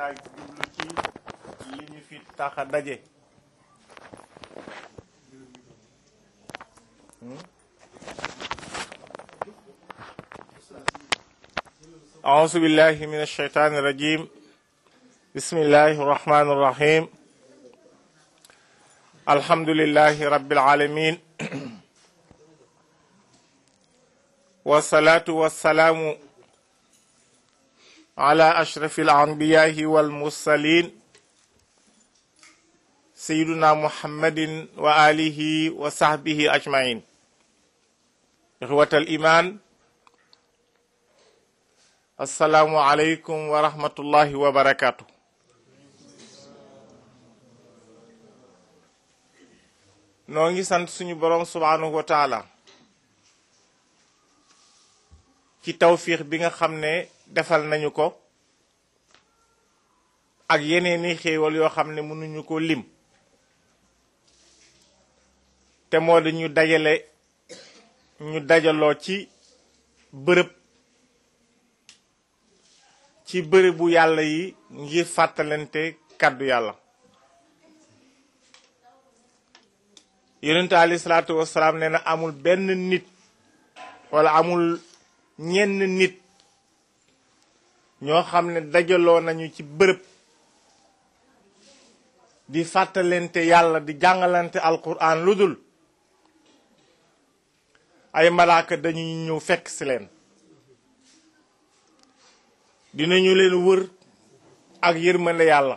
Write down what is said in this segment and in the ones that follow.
ak jublu ci li ñu fi tax a daje أعوذ بالله من الشيطان الرجيم بسم الله الرحمن الرحيم الحمد لله رب العالمين والصلاة والسلام على أشرف الأنبياء والمرسلين سيدنا محمد وآله وصحبه أجمعين إخوة الإيمان السلام عليكم ورحمة الله وبركاته noo ngi sant suñu boroom subhanahu wa taala ci tawfiix bi nga xam ne defal nañu ko ak yeneeni xéewal yoo xam ne mënuñu ko lim te moo di ñu dajale ñu dajaloo ci bërëb ci bërëbu yàlla yi ngir fàttalante kàddu yàlla yonent alayhi salaatu wasalaam nee na amul benn nit wala amul ñenn nit ñoo xam ne dajaloo nañu ci bërëb di fàttalante yàlla di jàngalante alquran lu dul ay malaaka dañuy ñëw fekk si leen dinañu leen wër ak yërmande yàlla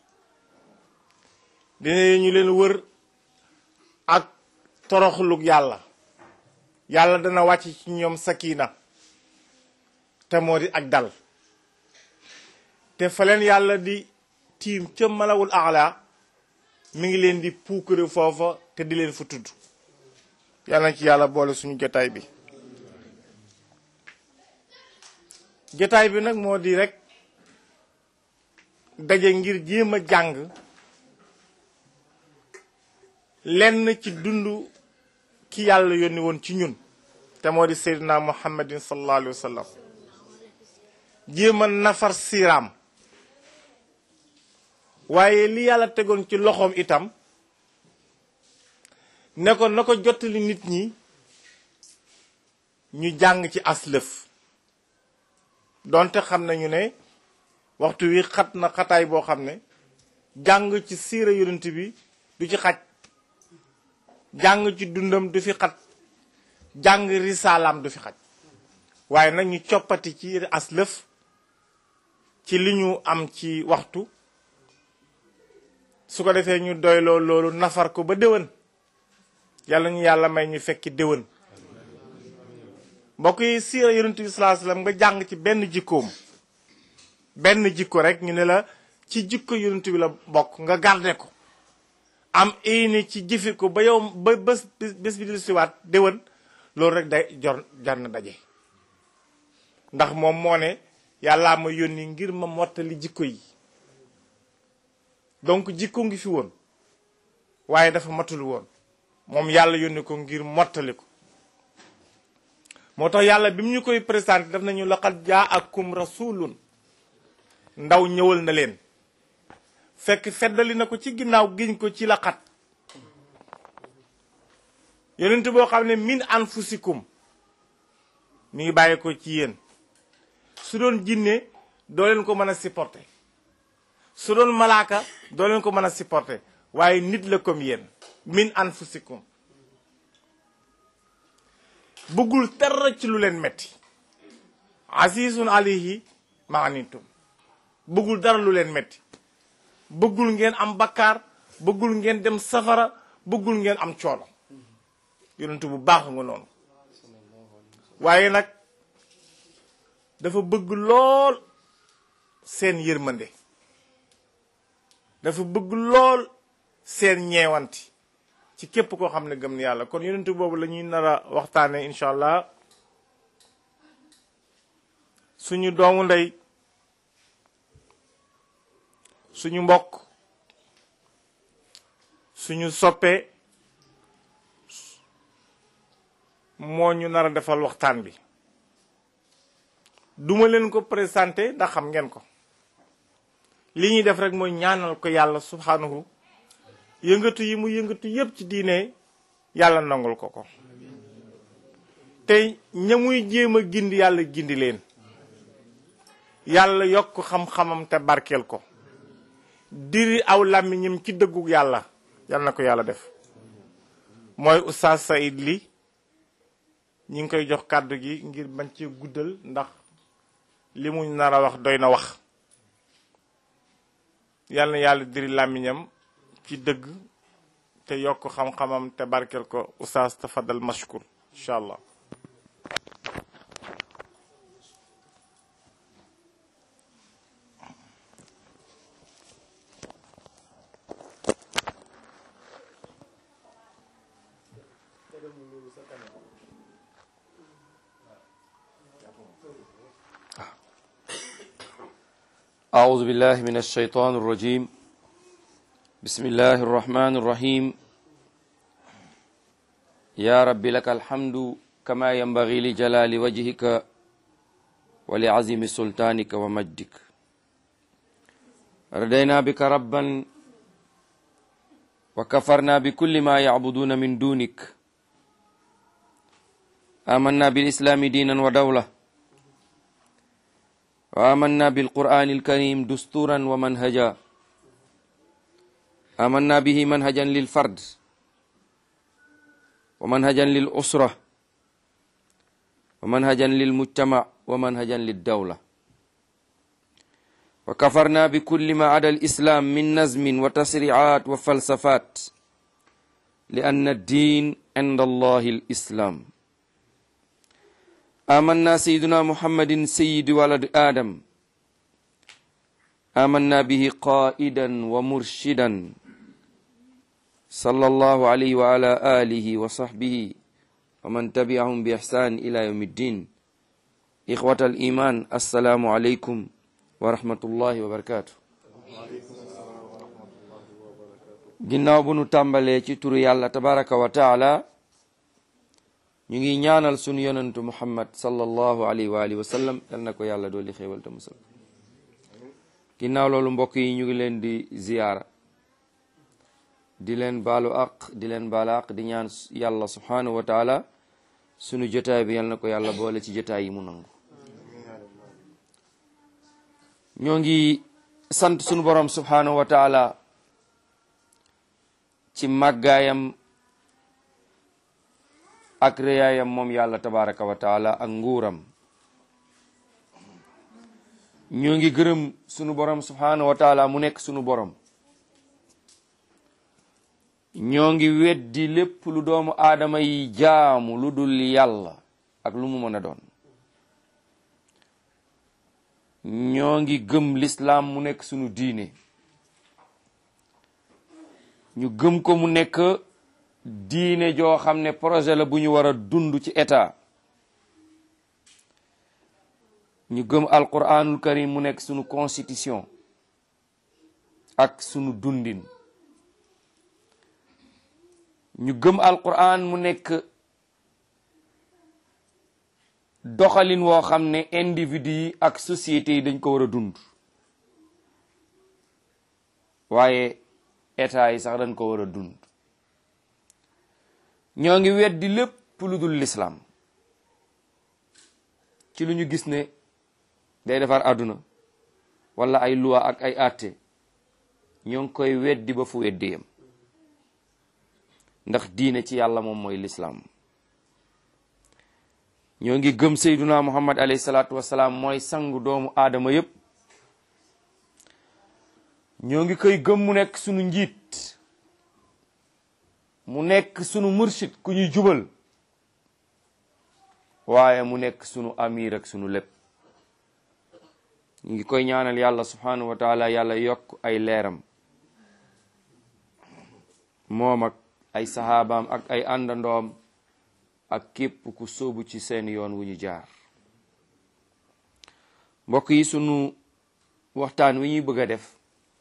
dinañu leen wër ak toroxlug yàlla yàlla dana wàcc ci ñoom sakina te moo di ak dal te fa leen yàlla di tiim ca malawul aala mi ngi leen di puukare foofa te di leen fa tudd yàlla na ci yàlla boole suñu jotaay bi jotaay bi nag moo di rek daje ngir jéem a jàng lenn ci dund ki yàlla yónni woon ci ñun te moo di seydina muhammadin sallallahu alayhi wa sallam jéem a nafar siiraam waaye li yàlla tegoon ci loxoom itam ne ko na ko jottali nit ñi ñu jàng ci aslëf donte xam nañu ne waxtu wi xat na xataay boo xam ne jàng ci siira yonent bi du ci xaj jàng ci dundam du fi xat jàng risaalaam du fi xaj waaye nag ñu coppati ci aslëf ci li ñu am ci waxtu su ko defee ñu doyloo loolu nafar ko ba déwén yàlla ñu yàlla may ñu fekki déwén mbokk yi siira yonent bi sallallahu alayhi wasallam nga jàng ci benn jikkoom benn jikko rek ñu ne la ci jikko yonent bi la bokk nga garde ko am ini ci jëfe ko ba yow ba bés bés bi di siwaat déwén loolu rek day jor jar na daje ndax moom moo ne yàllaa ma yónni ngir ma mottali jikko yi donc jikko ngi fi woon waaye dafa matul woon moom yàlla yónni ko ngir mottali ko moo tax yàlla bi mu ñu koy présenté daf nañu laqad jaakum rasulun ndaw ñëwal na leen fekk feddali na ko ci ginnaaw giñ ko ci laqat yonent boo xam ne min anfusikum mi ngi bàyyi ko ci yéen su doon jinne doo leen ko mën a supporter su doon malaaka doo leen ko mën a supporter waaye nit la comme yéen min anfusikum bëggul dara ci lu leen metti asisun alayhi maanitum bëggul dara lu leen metti bëggul ngeen am bakkaar bëggul ngeen dem safara bëggul ngeen am coono yonentu bu baax nga noonu waaye nag dafa bëgg lool seen yërmande dafa bëgg lool seen ñeewanti ci képp koo xam ne gëm na yàlla kon yonentu boobu la ñuy nar a waxtaane incha allah suñu doomu ndey suñu mbokk suñu soppe moo ñu nar a defal waxtaan bi duma leen ko présenté ndax xam ngeen ko li ñuy def rek mooy ñaanal ko yàlla subhanahu yëngatu yi mu yëngatu yépp ci diine yàlla nangul ko ko te ña muy jéem a gindi yàlla gindi leen yàlla yokk xam-xamam te barkeel ko diri aw làmmiñam ci dëggu yàlla yàlla na ko yàlla def mooy oustaz Saïd li ñi ngi koy jox kàddu gi ngir bañ ci guddal ndax li mu nar a wax doy na wax yàlla na yàlla diri làmmiñam ci dëgg te yokk xam-xamam te barkeel ko oustaz tafadal mashkur incha allah أعوذ بالله من الشيطان الرجيم بسم الله الرحمن الرحيم يا رب لك الحمد كما ينبغي لجلال وجهك ولعظيم سلطانك ومجدك ردينا بك ربا وكفرنا بكل ما يعبدون من دونك آمنا بالإسلام دينا ودولة وآمنا بالقرآن الكريم دستورا ومنهجا آمنا به منهجا للفرد ومنهجا للأسرة ومنهجا للمجتمع ومنهجا للدولة وكفرنا بكل ما عدا الإسلام من نزم وتسريعات وفلسفات لأن الدين عند الله الإسلام آمنا سيدنا محمد سيد ولد آدم آمنا به قائدا ومرشدا صلى الله عليه وعلى آله وصحبه ومن تبعهم بإحسان إلى يوم الدين إخوة الإيمان السلام عليكم ورحمة الله وبركاته ginnaaw bu nu tàmbalee ci turu yàlla tabaraka wa taala ñu ngi ñaanal sunu yonentu muhammad sallallahu alayhi wa alihi wa sallam yal na ko yàlla dooli xéewal te musal ginnaaw loolu mbokk yi ñu ngi leen di ziyaara di leen baalu aq di leen baalu aq di ñaan yàlla subhanahu wa taala sunu jotaay bi yal na ko yàlla boole ci jotaay yi mu nangu ñoo ngi sant sunu borom subhanahu wa taala ci màggaayam ak réyaayam moom yàlla tabaraka wa taala ak nguuram ñoo ngi gërëm sunu borom subhanahu wa taala mu nekk sunu borom ñoo ngi weddi lépp lu doomu aadama yi jaamu lu dul yàlla ak lu mu mën a doon ñoo ngi gëm lislaam mu nekk sunu diine ñu gëm ko mu nekk diine joo xam ne projet la bu ñu war a dund ci état ñu gëm alquranul karim mu nekk sunu constitution ak sunu dundin ñu gëm alquran mu nekk doxalin woo xam ne individu yi ak société yi dañ ko war a dund waaye état yi sax dañ ko war a dund ñoo ngi weddi lépp lu dul lislaam ci lu ñu gis ne day defar àdduna wala ay loi ak ay àtte ñoo ngi koy weddi ba fu weddi yam ndax diine ci yàlla moom mooy lislaam ñoo ngi gëm sayduna muhammad alayhi salaatu wasalaam mooy sangu doomu aadama yépp ñoo ngi koy gëm mu nekk sunu njiit mu nekk sunu mursid ku ñuy jubal waaye mu nekk sunu amir ak sunu lépp ñu ngi koy ñaanal yàlla subhanahu wa taala yàlla yokk ay leeram moom ak ay saxaabaam ak ay àndandoom ak képp ku sóobu ci seen yoon wu ñu jaar mbokk yi sunu waxtaan wi ñuy bëgg a def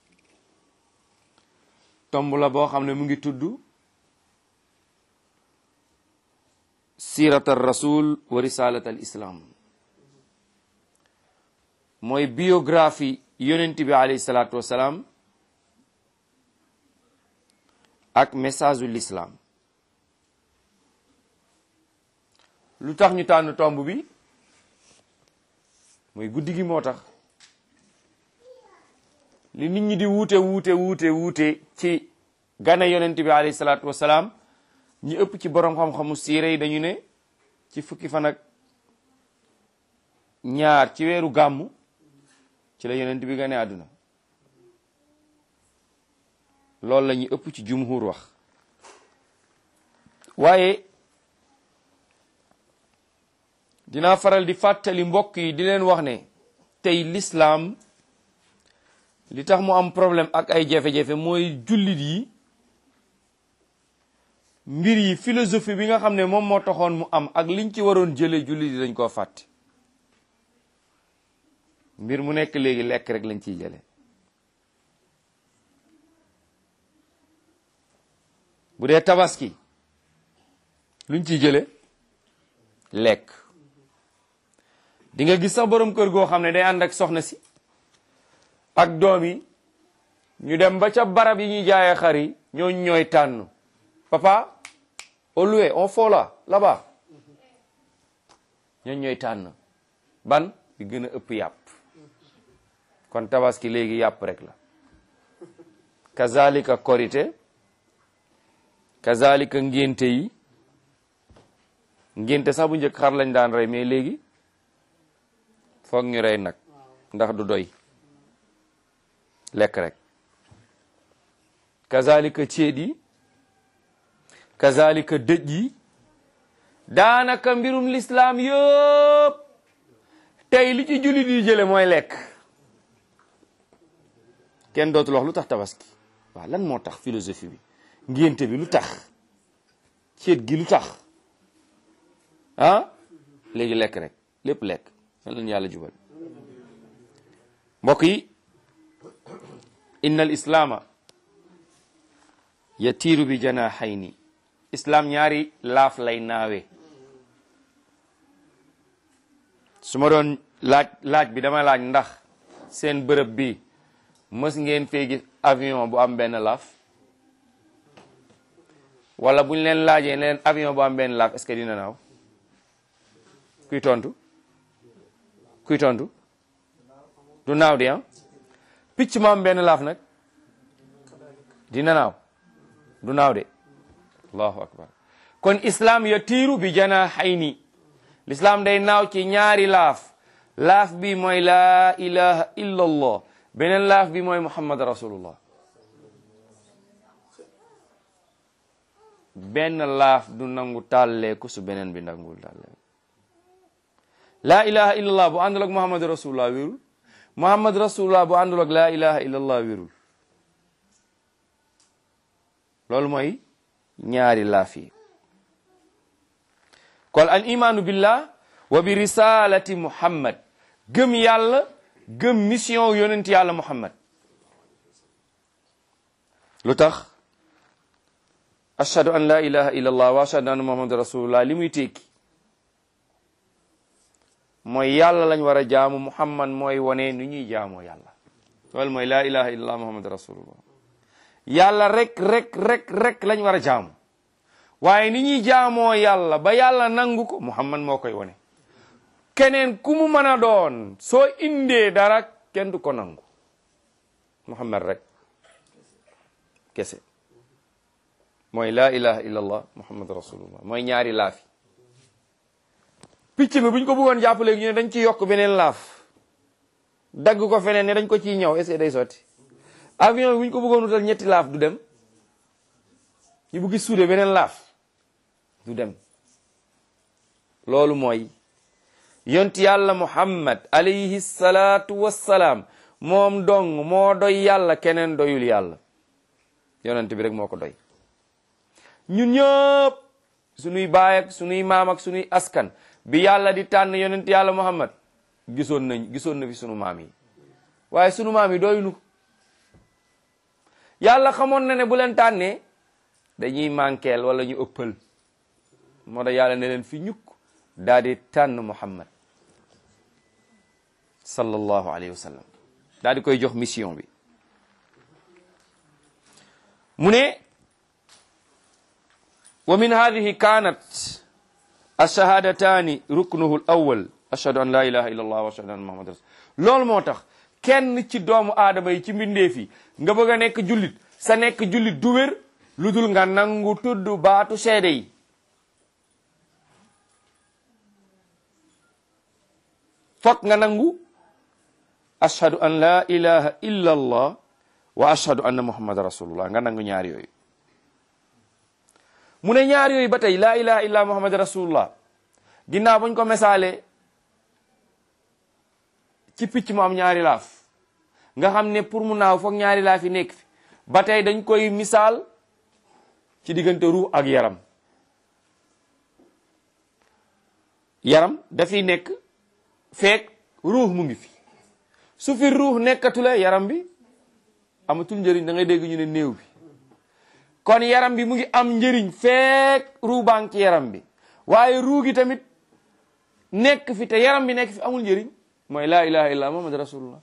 tomb la boo xam ne mu ngi tudd sirat al rasul wa risalat al islam mooy biographie yonent bi alayhi salaatu wasalaam ak message u l'islam lu tax ñu tànn tomb bi mooy guddi gi moo tax li nit ñi di wuute wuute wuute wuute ci gane yonent bi alayhi salaatu wasalaam ñi ëpp ci borom xam-xamu siire yi dañu ne ci fukki fan ak ñaar ci weeru gàmmu ci la yonent bi gane àdduna loolu la ñu ëpp ci jumhur wax waaye dinaa faral di fàttali mbokk yi di leen wax ne tey l'islam li tax mu am problème ak ay jafe-jafe mooy jullit yi mbir yi philosophie bi nga xam ne moom moo taxoon mu am ak liñ ci waroon jëlee jullit yi dañ koo fàtte mbir mu nekk léegi lekk rek lañ ciy jële bu dee tabaski luñ ciy jële lekk di nga gis sax borom kër goo xam ne day ànd ak soxna si ak doom yi ñu dem ba ca barab yi ñuy jaayee xar yi ñooñ ñooy tànn papa au loué on faut là là-bas ñooñ ñooy tànn ban bi gën a ëpp yàpp kon tabaski léegi yàpp rek la kazalika korite kazalika ngénte yi ngénte sax bu njëkk xar lañ daan rey mais léegi foog ñu rey nag ndax du doy lekk rek kazalika ceet yi kazalika dëj yi daanaka mbirum lislaam yëpp tey li ci jullit yi jële mooy lekk kenn dootul wax lu tax tabaski waaw lan moo tax philosophie bi ngénte bi lu tax ceet gi lu tax ah léegi lekk rek lépp lekk lan leen yàlla jubal mbokk yi inna al islaama yatiiru bi janaahayni islam ñaari laaf lay naawe su ma doon laaj laaj bi dama laaj ndax seen bërëb bi mës ngeen fee gis avion bu am benn laaf wala buñ leen laajee leen avion bu am benn laaf est-ce que dina naaw kuy tontu kuy tontu du naaw di ah picc mu am benn laaf nag dina naaw du naaw de allahu akbar kon islam yatiiru bi janahayni l'islam day naaw ci ñaari laaf laaf bi mooy laa ilaha illa allah beneen laaf bi mooy muhammad rasulullah benn laaf du nangu tàlleeku su beneen bi nangul tàlleeku laa ilaha illa allah bu àndul ak muhammad rasulullah wérul muhammad rasulullah bu àndul ak laa ilaha illa allah wérul loolu mooy ñaari laaf yi kon al imaanu billah wa bi risalati muhammad gëm yàlla gëm mission yonent yàlla muhammad lu tax ashhadu an la ilaha illa allah wa ashhadu anna muhammad rasulullah li muy tekki mooy yàlla lañ war a jaamu muhammad mooy wone nu ñuy jaamoo yàlla loolu mooy la ilaha illa allah muhammad rasulullah yàlla rek rek rek rek lañ war a jaamu waaye ni ñuy jaamoo yàlla ba yàlla nangu ko muhammad moo koy wone keneen ku mu mën a doon soo indee dara kenn du ko nangu muhammad rek kese mooy laa ilaha illa allah muhammad rasulullah mooy ñaari laafi picc mi bu ñu ko bëggoon jàpp léegi ñu ne dañ ci yokk beneen laaf dagg ko feneen ne dañ ko ciy ñëw est-ce que day sotti avion bi bu ñu ko bëggoon wutal ñetti laaf du dem ñu bëgg suude beneen laaf du dem loolu mooy yonti yàlla muhammad alayhi salaatu wassalaam moom dong moo doy yàlla keneen doyul yàlla yonent bi rek moo ko doy ñun ñëpp sunuy baay ak sunuy maam ak sunuy askan bi yàlla di tànn yonent yàlla muhammad gisoon nañ gisoon na fi sunu maam yi waaye sunu maam yi doyunu yàlla xamoon na ne bu leen tànnee dañuy manqueel wala ñu ëppal moo tax yàlla ne leen fi ñukk daal di tànn muhammad sallallahu alayhi wa sallam daal di koy jox mission bi mu ne wa min hadihi kanat alshahadataani ruknuhu l awal ashhadu an la ilaha illa allah wa ashhadu anna muhammad rasul loolu moo tax kenn ci doomu aadama yi ci mbindeef yi nga bëgg a nekk jullit sa nekk jullit du wér lu dul nga nangu tudd baatu seede yi fokk nga nangu ashhadu an la ilaha illa allah wa ashhadu anna muhammad rasulullah nga nangu ñaar yooyu mu ne ñaar yooyu ba tey laa ilaha illa muhammad rasulullah ginnaaw bañ ko misaale ci picc mu am ñaari laaf nga xam ne pour mu naaw foog ñaari laaf yi nekk fi ba tey dañ koy misaal ci diggante ruux ak yaram yaram dafiy nekk feek ruux mu ngi fi su fi ruux nekkatule yaram bi amatul njëriñ da ngay dégg ñu ne néew bi kon yaram bi mu ngi am njëriñ feek ruu baa ngi ci yaram bi waaye ruu gi tamit nekk fi te yaram bi nekk fi amul njëriñ mooy laa ilaha illa muhammad rasulullah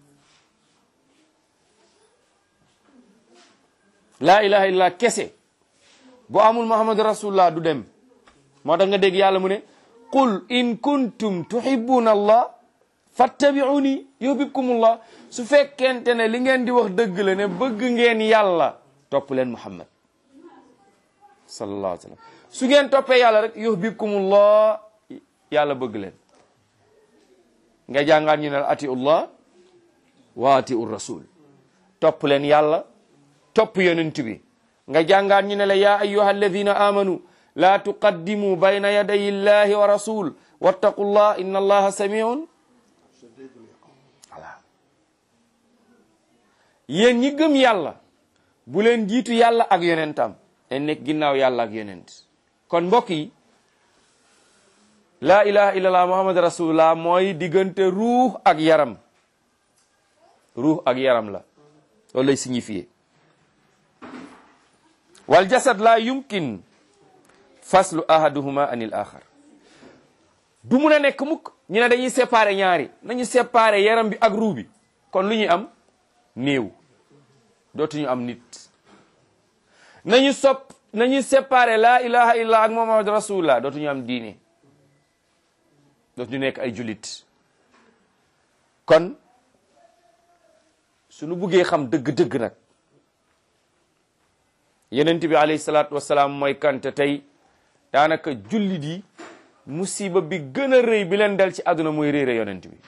laa ilaha illa kese bu amul muhammad rasulullah du dem moo tax nga dégg yàlla mu ne qul in kuntum tuhibbuna allah fattabi'uni yuhibbukumullah su fekkente ne li ngeen di wax dëgg la ne bëgg ngeen yàlla topp leen muhammad sallallahu alayhi wa sallam su ngeen toppee yàlla rek yuhibbukumullah yàlla bëgg leen nga jàngaat ñu ne la atiullah wa atiu rasul topp leen yàlla topp yonent bi nga jàngaat ñu ne la ya ayyuha alladina amanu la tuqaddimu bayna yaday illahi wa rasul wattaqullah inna allaha samiun voilà yéen ñi gëm yàlla bu leen jiitu yàlla ak yonentam en nekk ginnaaw yàlla ak yonent kon mbokk yi laa ilaha illallah muhammad rasulullah mooy diggante ruux ak yaram ruux ak yaram la loolu lay signifié wal jasad la yumkin faslu ahaduhuma anil axar du mun a nekk mukk ñu ne dañuy séparer ñaari nañu séparer yaram bi ak ruux bi kon lu ñuy am néew dootuñu am nit nañu sopp nañu séparer laa ilaha illallah ak muhammad rasulullah dootuñu am diine dootuñu nekk ay julit kon suñu buggee xam dëgg-dëgg nag yenent bi alayhi salaatu wasalaam mooy kante tey daanaka jullit yi musiba bi gën a rëy bi leen dal ci àdduna mooy réere yonent bi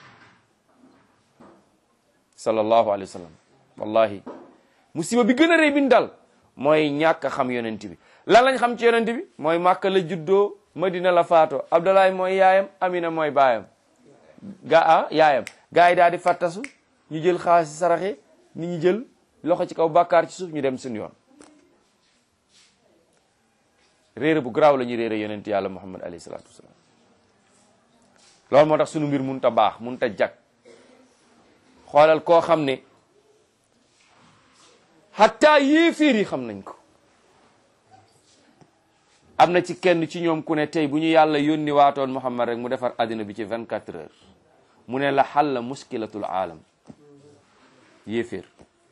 sallallahu alayhi wa sallam wallahi musiba bi gën a rëy bi ñu dal mooy ñàkk a xam yonent bi lan lañ xam ci yonent bi mooy màkka la juddoo madina la faato abdalaay mooy yaayam amina mooy baayam ga ah yaayam gaa yi daal di fattasu ñu jël xaalis saraxe ni ñu jël loxo ci kaw bàkkaar ci suuf ñu dem suñu yoon réere bu garaaw la ñuy réere yonent yàlla muhammad alayhi salaatu wasalaam loolu moo tax sunu mbir mun ta baax mun ta jag xoolal koo xam ne hatta yéeféer yi xam nañ ko am na ci kenn ci ñoom ku ne tey bu ñu yàlla yónni waatoon muhammad rek mu defar àddina bi ci 24 heures mu ne la xalla muskilatul aalam yéeféer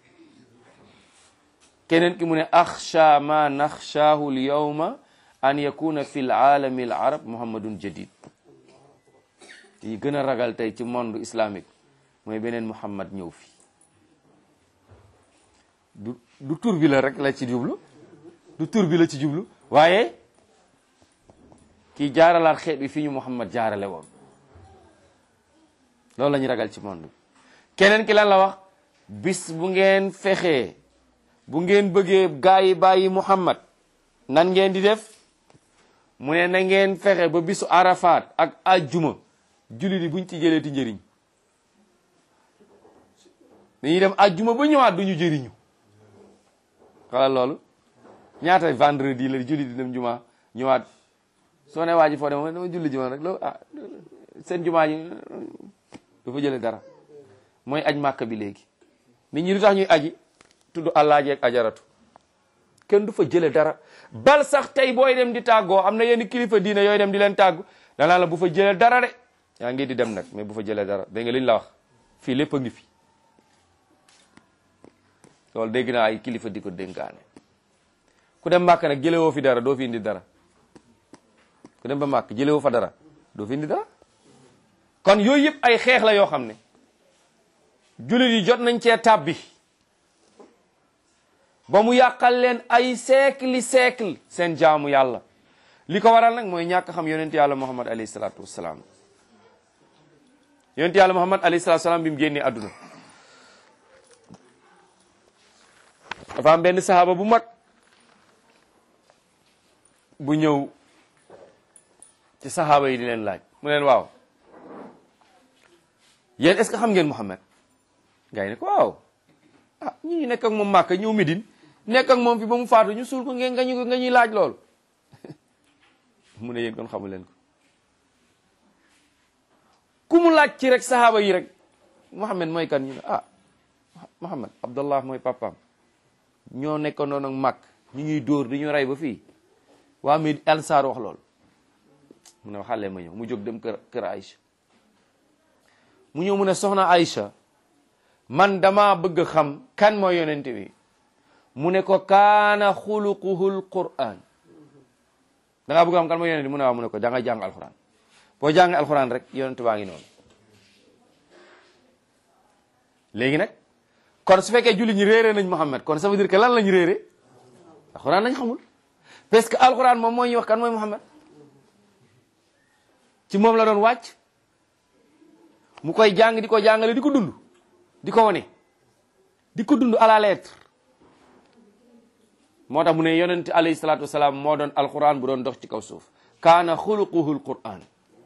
keneen ki mu ne axsha ma naxshaahu l yawma an yakuna fi l aalami al arab muhammadun jadid yi gën a ragal tey ci monde islamique mooy beneen muhammad ñëw fi du du tur bi la rek la ci jublu du tur bi la ci jublu waaye kii jaaralaat xeet bi fi ñu muhammad jaarale woon loolu la ñu ragal ci monde bi keneen ki lan la wax bis bu ngeen fexee bu ngeen bëggee gaa yi bàyyi muhammad nan ngeen di def mu ne na ngeen fexe ba bisu arafat ak ajjuma julli di buñ ci jëlee ti njëriñ dañuy dem ajjuma ba ñëwaat duñu jëriñu xala loolu ñaata vendredi la julli di dem juma ñëwaat soo ne waa ji foo dem dama julli juma rek loolu ah seen jumaa ji du fa jële dara mooy aj màkk bi léegi nit ñi lu tax ñuy aji tudd àllaaji ak ajaratu kenn du fa jële dara bal sax tey booy dem di tàggoo am na yenn kilifa diine yooyu dem di leen tàggu danaa la bu fa jële dara de yaa ngi di dem nag mais bu fa jële dara dégg nga li ñu la wax fii lépp a ngi fi loolu dégg naa ay kilifa di ko dénkaane ku dem màkk nag jëlewoo fi dara doo fi indi dara ku dem ba màkk jëlewoo fa dara doo fi indi dara kon yooyu yëpp ay xeex la yoo xam ne jullit yi jot nañ cee tàbbi ba mu yàqal leen ay siècle siècle seen jaamu yàlla li ko waral nag mooy ñàkk xam yonent yàlla muhammad alayhi salaatu wassalaam yonent yàlla muhammad alayhi salaatu wassalaam bi mu génnee àdduna dafa am benn sahaaba bu mag bu ñëw ci sahaaba yi di leen laaj mu leen waaw yéen est ce que xam ngeen muhammad gars yi ne ko waaw ah ñu ñu nekk ak moom màkk ñëw Médine nekk ak moom fi ba mu faatu ñu suul ko ngeen nga ñu nga ñuy laaj loolu mu ne yéen kon xamu leen ko ku mu laaj ci rek sahaaba yi rek Muhammad mooy kan ñu ne ah Muhammad Abdallah mooy papaam ñoo nekkoon noonu ak màkk ñu ñuy dóor di ñu rey ba fii waa mi Ansaar wax loolu mu ne xale ma ñëw mu jóg dem kër kër Aïcha mu ñëw mu ne soxna Aïcha man dama bëgg xam kan mooy yonent bi mu ne ko kaana xuluquhul quran da ngaa bëgg xam kan mooy yonent bi mu ne waaw mu ne ko da nga jàng alxuraan boo jàng alxuraan rek yonent baa ngi noonu léegi nag kon su fekkee julli ñi réere nañ Muhammad kon ça veut dire que lan lañ réere alxuraan lañ xamul parce que alxuraan moom mooy ñuy wax kan mooy Muhammad ci moom la doon wàcc mu koy jàng di ko jàngale di ko dund di ko wane di ko dund à la lettre moo tax mu ne yonent alayhi salaatu wasalaam moo doon alquran bu doon dox ci kaw suuf kaana xuluquhu alquran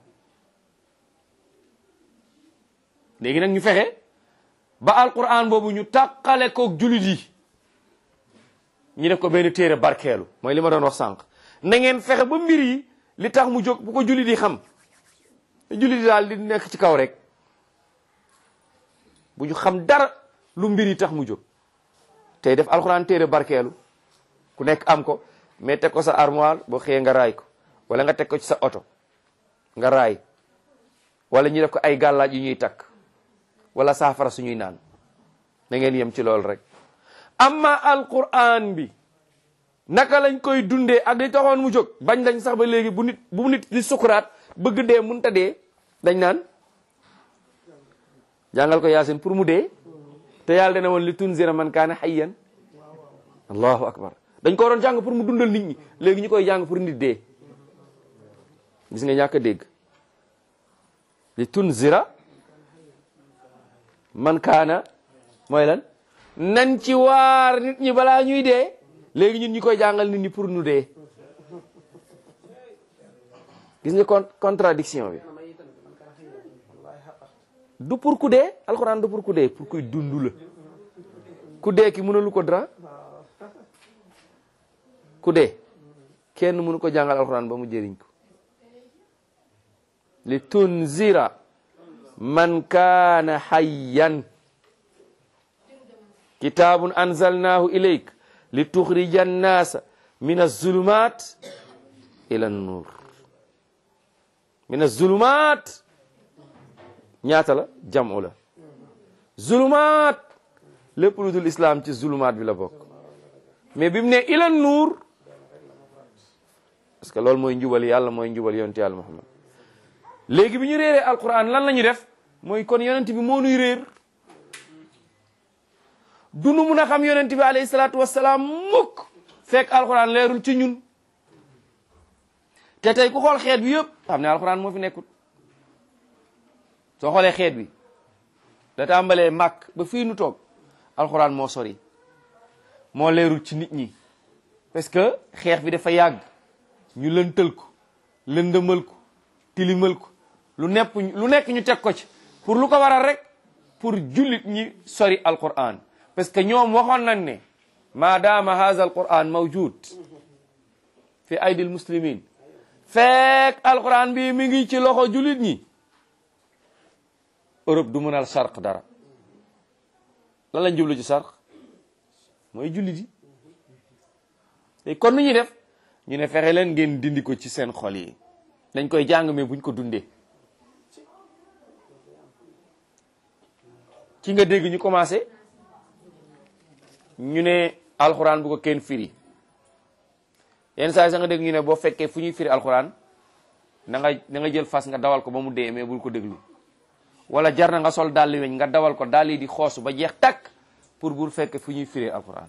léegi nag ñu fexe ba alquran boobu ñu tàqale koog julit yi ñu def ko benn téere barkeelu mooy li ma doon wax sànq na ngeen fexe ba mbir yi li tax mu jóg bu ko julit yi xam julit yi daal di nekk ci kaw rek bu ñu xam dara lu mbir yi tax mu jóg tey def alxuraan téere barkeelu ku nekk am ko mais teg ko sa armoire boo xëyee nga raay ko wala nga teg ko ci sa oto nga raay wala ñu def ko ay gàllaaj yu ñuy takk wala saafara suñuy naan na ngeen yem ci loolu rek amma alquran bi naka lañ koy dundee ak li taxoon mu jóg bañ lañ sax ba léegi bu nit bu nit li sukuraat bëgg dee munta dee dañ naan jàngal ko yaasin pour mu dee te yàlla dana woon li tunzira man kaana hayyan allahu akbar dañ ko waroon jàng pour mu dundal nit ñi léegi ñu koy jàng pour nit dee gis nga ñàkk a dégg li tunzira man kaana mooy lan nañ ci waar nit ñi balaa ñuy dee léegi ñun ñu koy jàngal nit ñi pour nu dee gis nga con contradiction bi du pour ku dee alxuraan du pour ku dee pour kuy dund la ku dee ki mënalu ko dara ku dee kenn mënu ko jàngal alxuraan ba mu jëriñ ko li tunzira man kaana hayyan kitaabun anzalnaahu ilayk li tuxrija annaasa min azulumat ila nuur min azulumat ñaata la jamu la zulumaat lépp lu dul islam ci zulumaat bi la bokk mais bi mu ne ilan nuur parce que loolu mooy njubal yàlla mooy njubal yonent yàlla muhammad léegi bi ñu réeree alquran lan la ñu def mooy kon yonent bi moo nuy réer du nu mun a xam yonent bi alayhi salaatu wassalaam mukk fekk alquran leerul ci ñun te tey ku xool xeet bi yëpp xam ne alquran moo fi nekkut soo xoolee xeet bi da tàmbalee màkk ba fii nu toog alxuraan moo sori moo leerul ci nit ñi parce que xeex bi dafa yàgg ñu lëntal ko lëndëmal ko tilimal ko lu nepp lu nekk ñu teg ko ci pour lu ko waral rek pour jullit ñi sori alquran parce que ñoom waxoon nañ ne maadaama haza alquran mawjud fi aydil muslimin fekk alquran bi mi ngi ci loxo jullit ñi Europe du mënal sarq dara lan lañ jublu ci sarq mooy jullit yi te kon nu ñuy def ñu ne fexe leen ngeen dindi ko ci seen xol yi dañ koy jàng mais buñ ko dundee ci nga dégg ñu commencé ñu ne alxuraan bu ko kenn firi yenn saa yi sax nga dégg ñu ne boo fekkee fu ñuy firi alxuraan na nga na nga jël fas nga dawal ko ba mu dee mais bul ko déglu wala jar na nga sol dàlli weñ nga dawal ko dàll yi di xoosu ba jeex takk pour bul fekkee fu ñuy firi alxuraan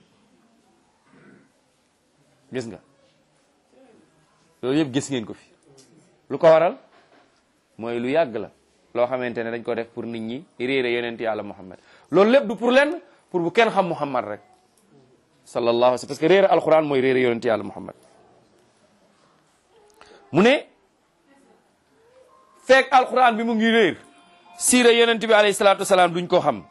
gis nga loolu yëpp gis ngeen ko fi lu ko waral mooy lu yàgg la loo xamante ne dañ ko def pour nit ñi réere yonent yàlla muhammad loolu lépp du pour lenn pour bu kenn xam muhammad rek sallallahu alayhi wa sallam parce que réere alquran mooy réere yonent yàlla muhammad mu ne fekk alquran bi mu ngi réer siira yonent bi alayhi salatu wasalaam duñ ko xam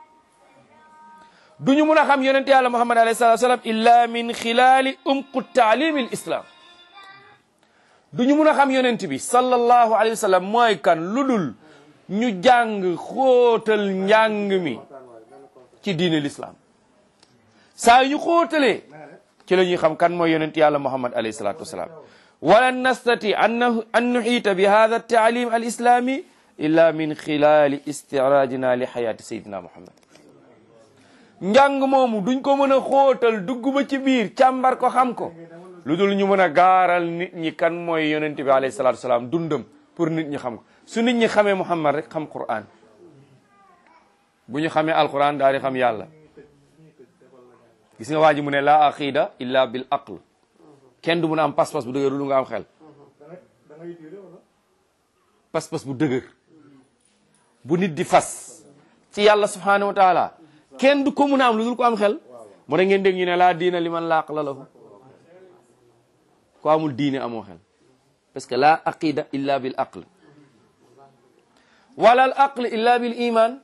duñu mun a xam yonent yàlla muhammad alayhi salatu wasalaam illa min xilaali umqu taalimi l islam duñu mun a xam yonent bi sallallahu alayhi wa sallam mooy kan lu dul ñu jàng xóotal njàng mi ci diine l'islam saa yu ñu xóotalee ci la ñuy xam kan mooy yonent yàlla muhammad alayhi salatu wasalaam wala nastati an an nuxiita bi hada taalim al islami illa min xilaali istiraajina li xayaati sayidina muhammad njàng moomu duñ ko mën a xóotal dugg ba ci biir càmbar ko xam ko lu dul ñu mën a gaaral nit ñi kan mooy yonent bi alayhi salatu wasalaam dundam pour nit ñi xam ko su nit ñi xamee muhammad rek xam quran bu ñu xamee alquran daal di xam yàlla gis nga waa ji mu ne la aqida illa bil aql kenn du mun a am pas-pas bu dëgër lu nga am xel pas-pas bu dëgër bu nit di fas ci yàlla subhanahu wa taala kenn du ko mun a am lu dul ko am xel moo da ngeen dégg ñu ne laa diina li man la aqla lahu ko amul diine amoo xel parce que la aqida illa bil aql wala al aql illa bil iman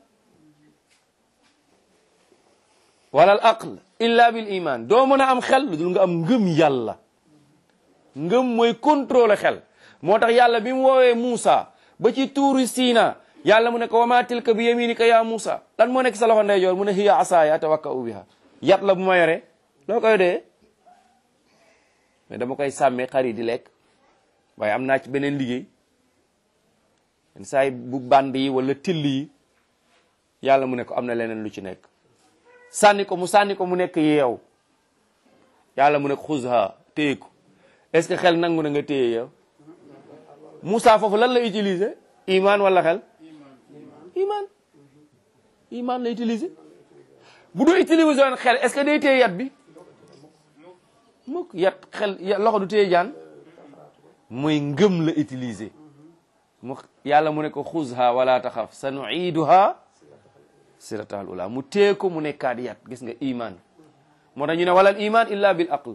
wala al aql illa bil iman doo mën a am xel lu dul nga am ngëm yàlla ngëm mooy contrôler xel moo tax yàlla bi mu woowee Muusa ba ci tuuru Siina yàlla mu ne ko wa ma tilka bi yaminika ya Muusa lan moo nekk sa loxo ndeyjoor mu ne hiya asaaya atawakka'u biha yat la bu ma yore loo koy dee mais dama koy sàmmee xar yi di lekk waaye am naa ci beneen liggéey yenn saa yi bu band yi wala till yi yàlla mu ne ko am na leneen lu ci nekk sànni ko mu sànni ko mu nekk yeew yàlla mu ne ko xuzha téye ko est ce que xel nangu na nga téye yow Moussa foofu lan la utiliser iman wala xel iman iman la utiliser bu doo utiliser woon xel est ce que day téye yat bi mukk yat xel loxo du téye jaan mooy ngëm la utiliser mu yàlla mu ne ko xuzha wala taxaf sa nuiduha siratal ula mu téye ko mu nekkaat yat gis nga iman moo tax ñu ne walal iman illa bil aql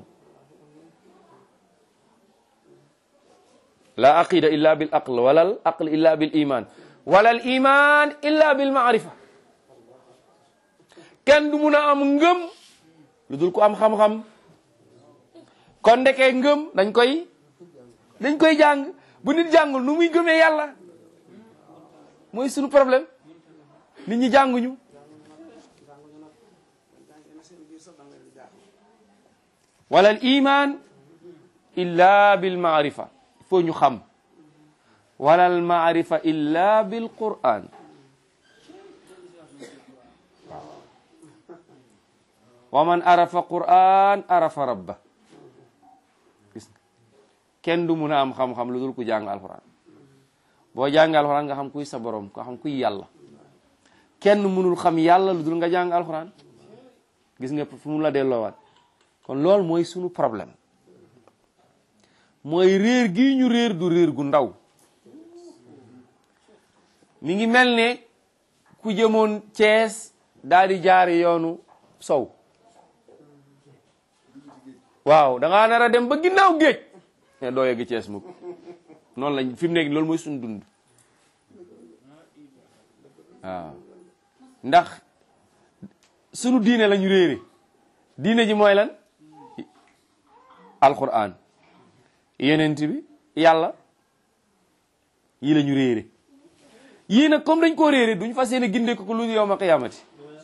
la aqida illa bil aql walal aql illa bil iman walal iman illa bil maarifa kenn du mun a am ngëm lu dul ko am xam-xam kon ndekee ngëm dañ koy dañ koy jàng bu nit jàngul nu muy gëmee yàlla mooy sunu problème nit ñi jànguñu walal iman illa bil maarifa il faut ñu xam walal maarifa illa bil quran wa man arafa quran arafa rabba gis kenn du mun a am xam-xam lu dul ku jàng alquran boo jàng alquran nga xam kuy sa borom nga xam kuy yàlla kenn mënul xam yàlla lu dul nga jàng alquran gis nga fu mu la delloowaat kon loolu mooy sunu problème mooy réer gii ñu réer du réer gu ndaw mi ngi mel ne ku jëmoon Cees daal di jaari yoonu sow waaw da ngaa nar a dem ba ginnaaw géej ne doo yegg Cees mukk noonu lañ fi mu nekk loolu mooy suñu dund waaw ndax sunu diine lañu réere diine ji mooy lan alquran yenent bi yàlla yii la ñu réere yii nag comme dañ koo réere duñ fas yéene ginde ko ko lu yowma qiyaamati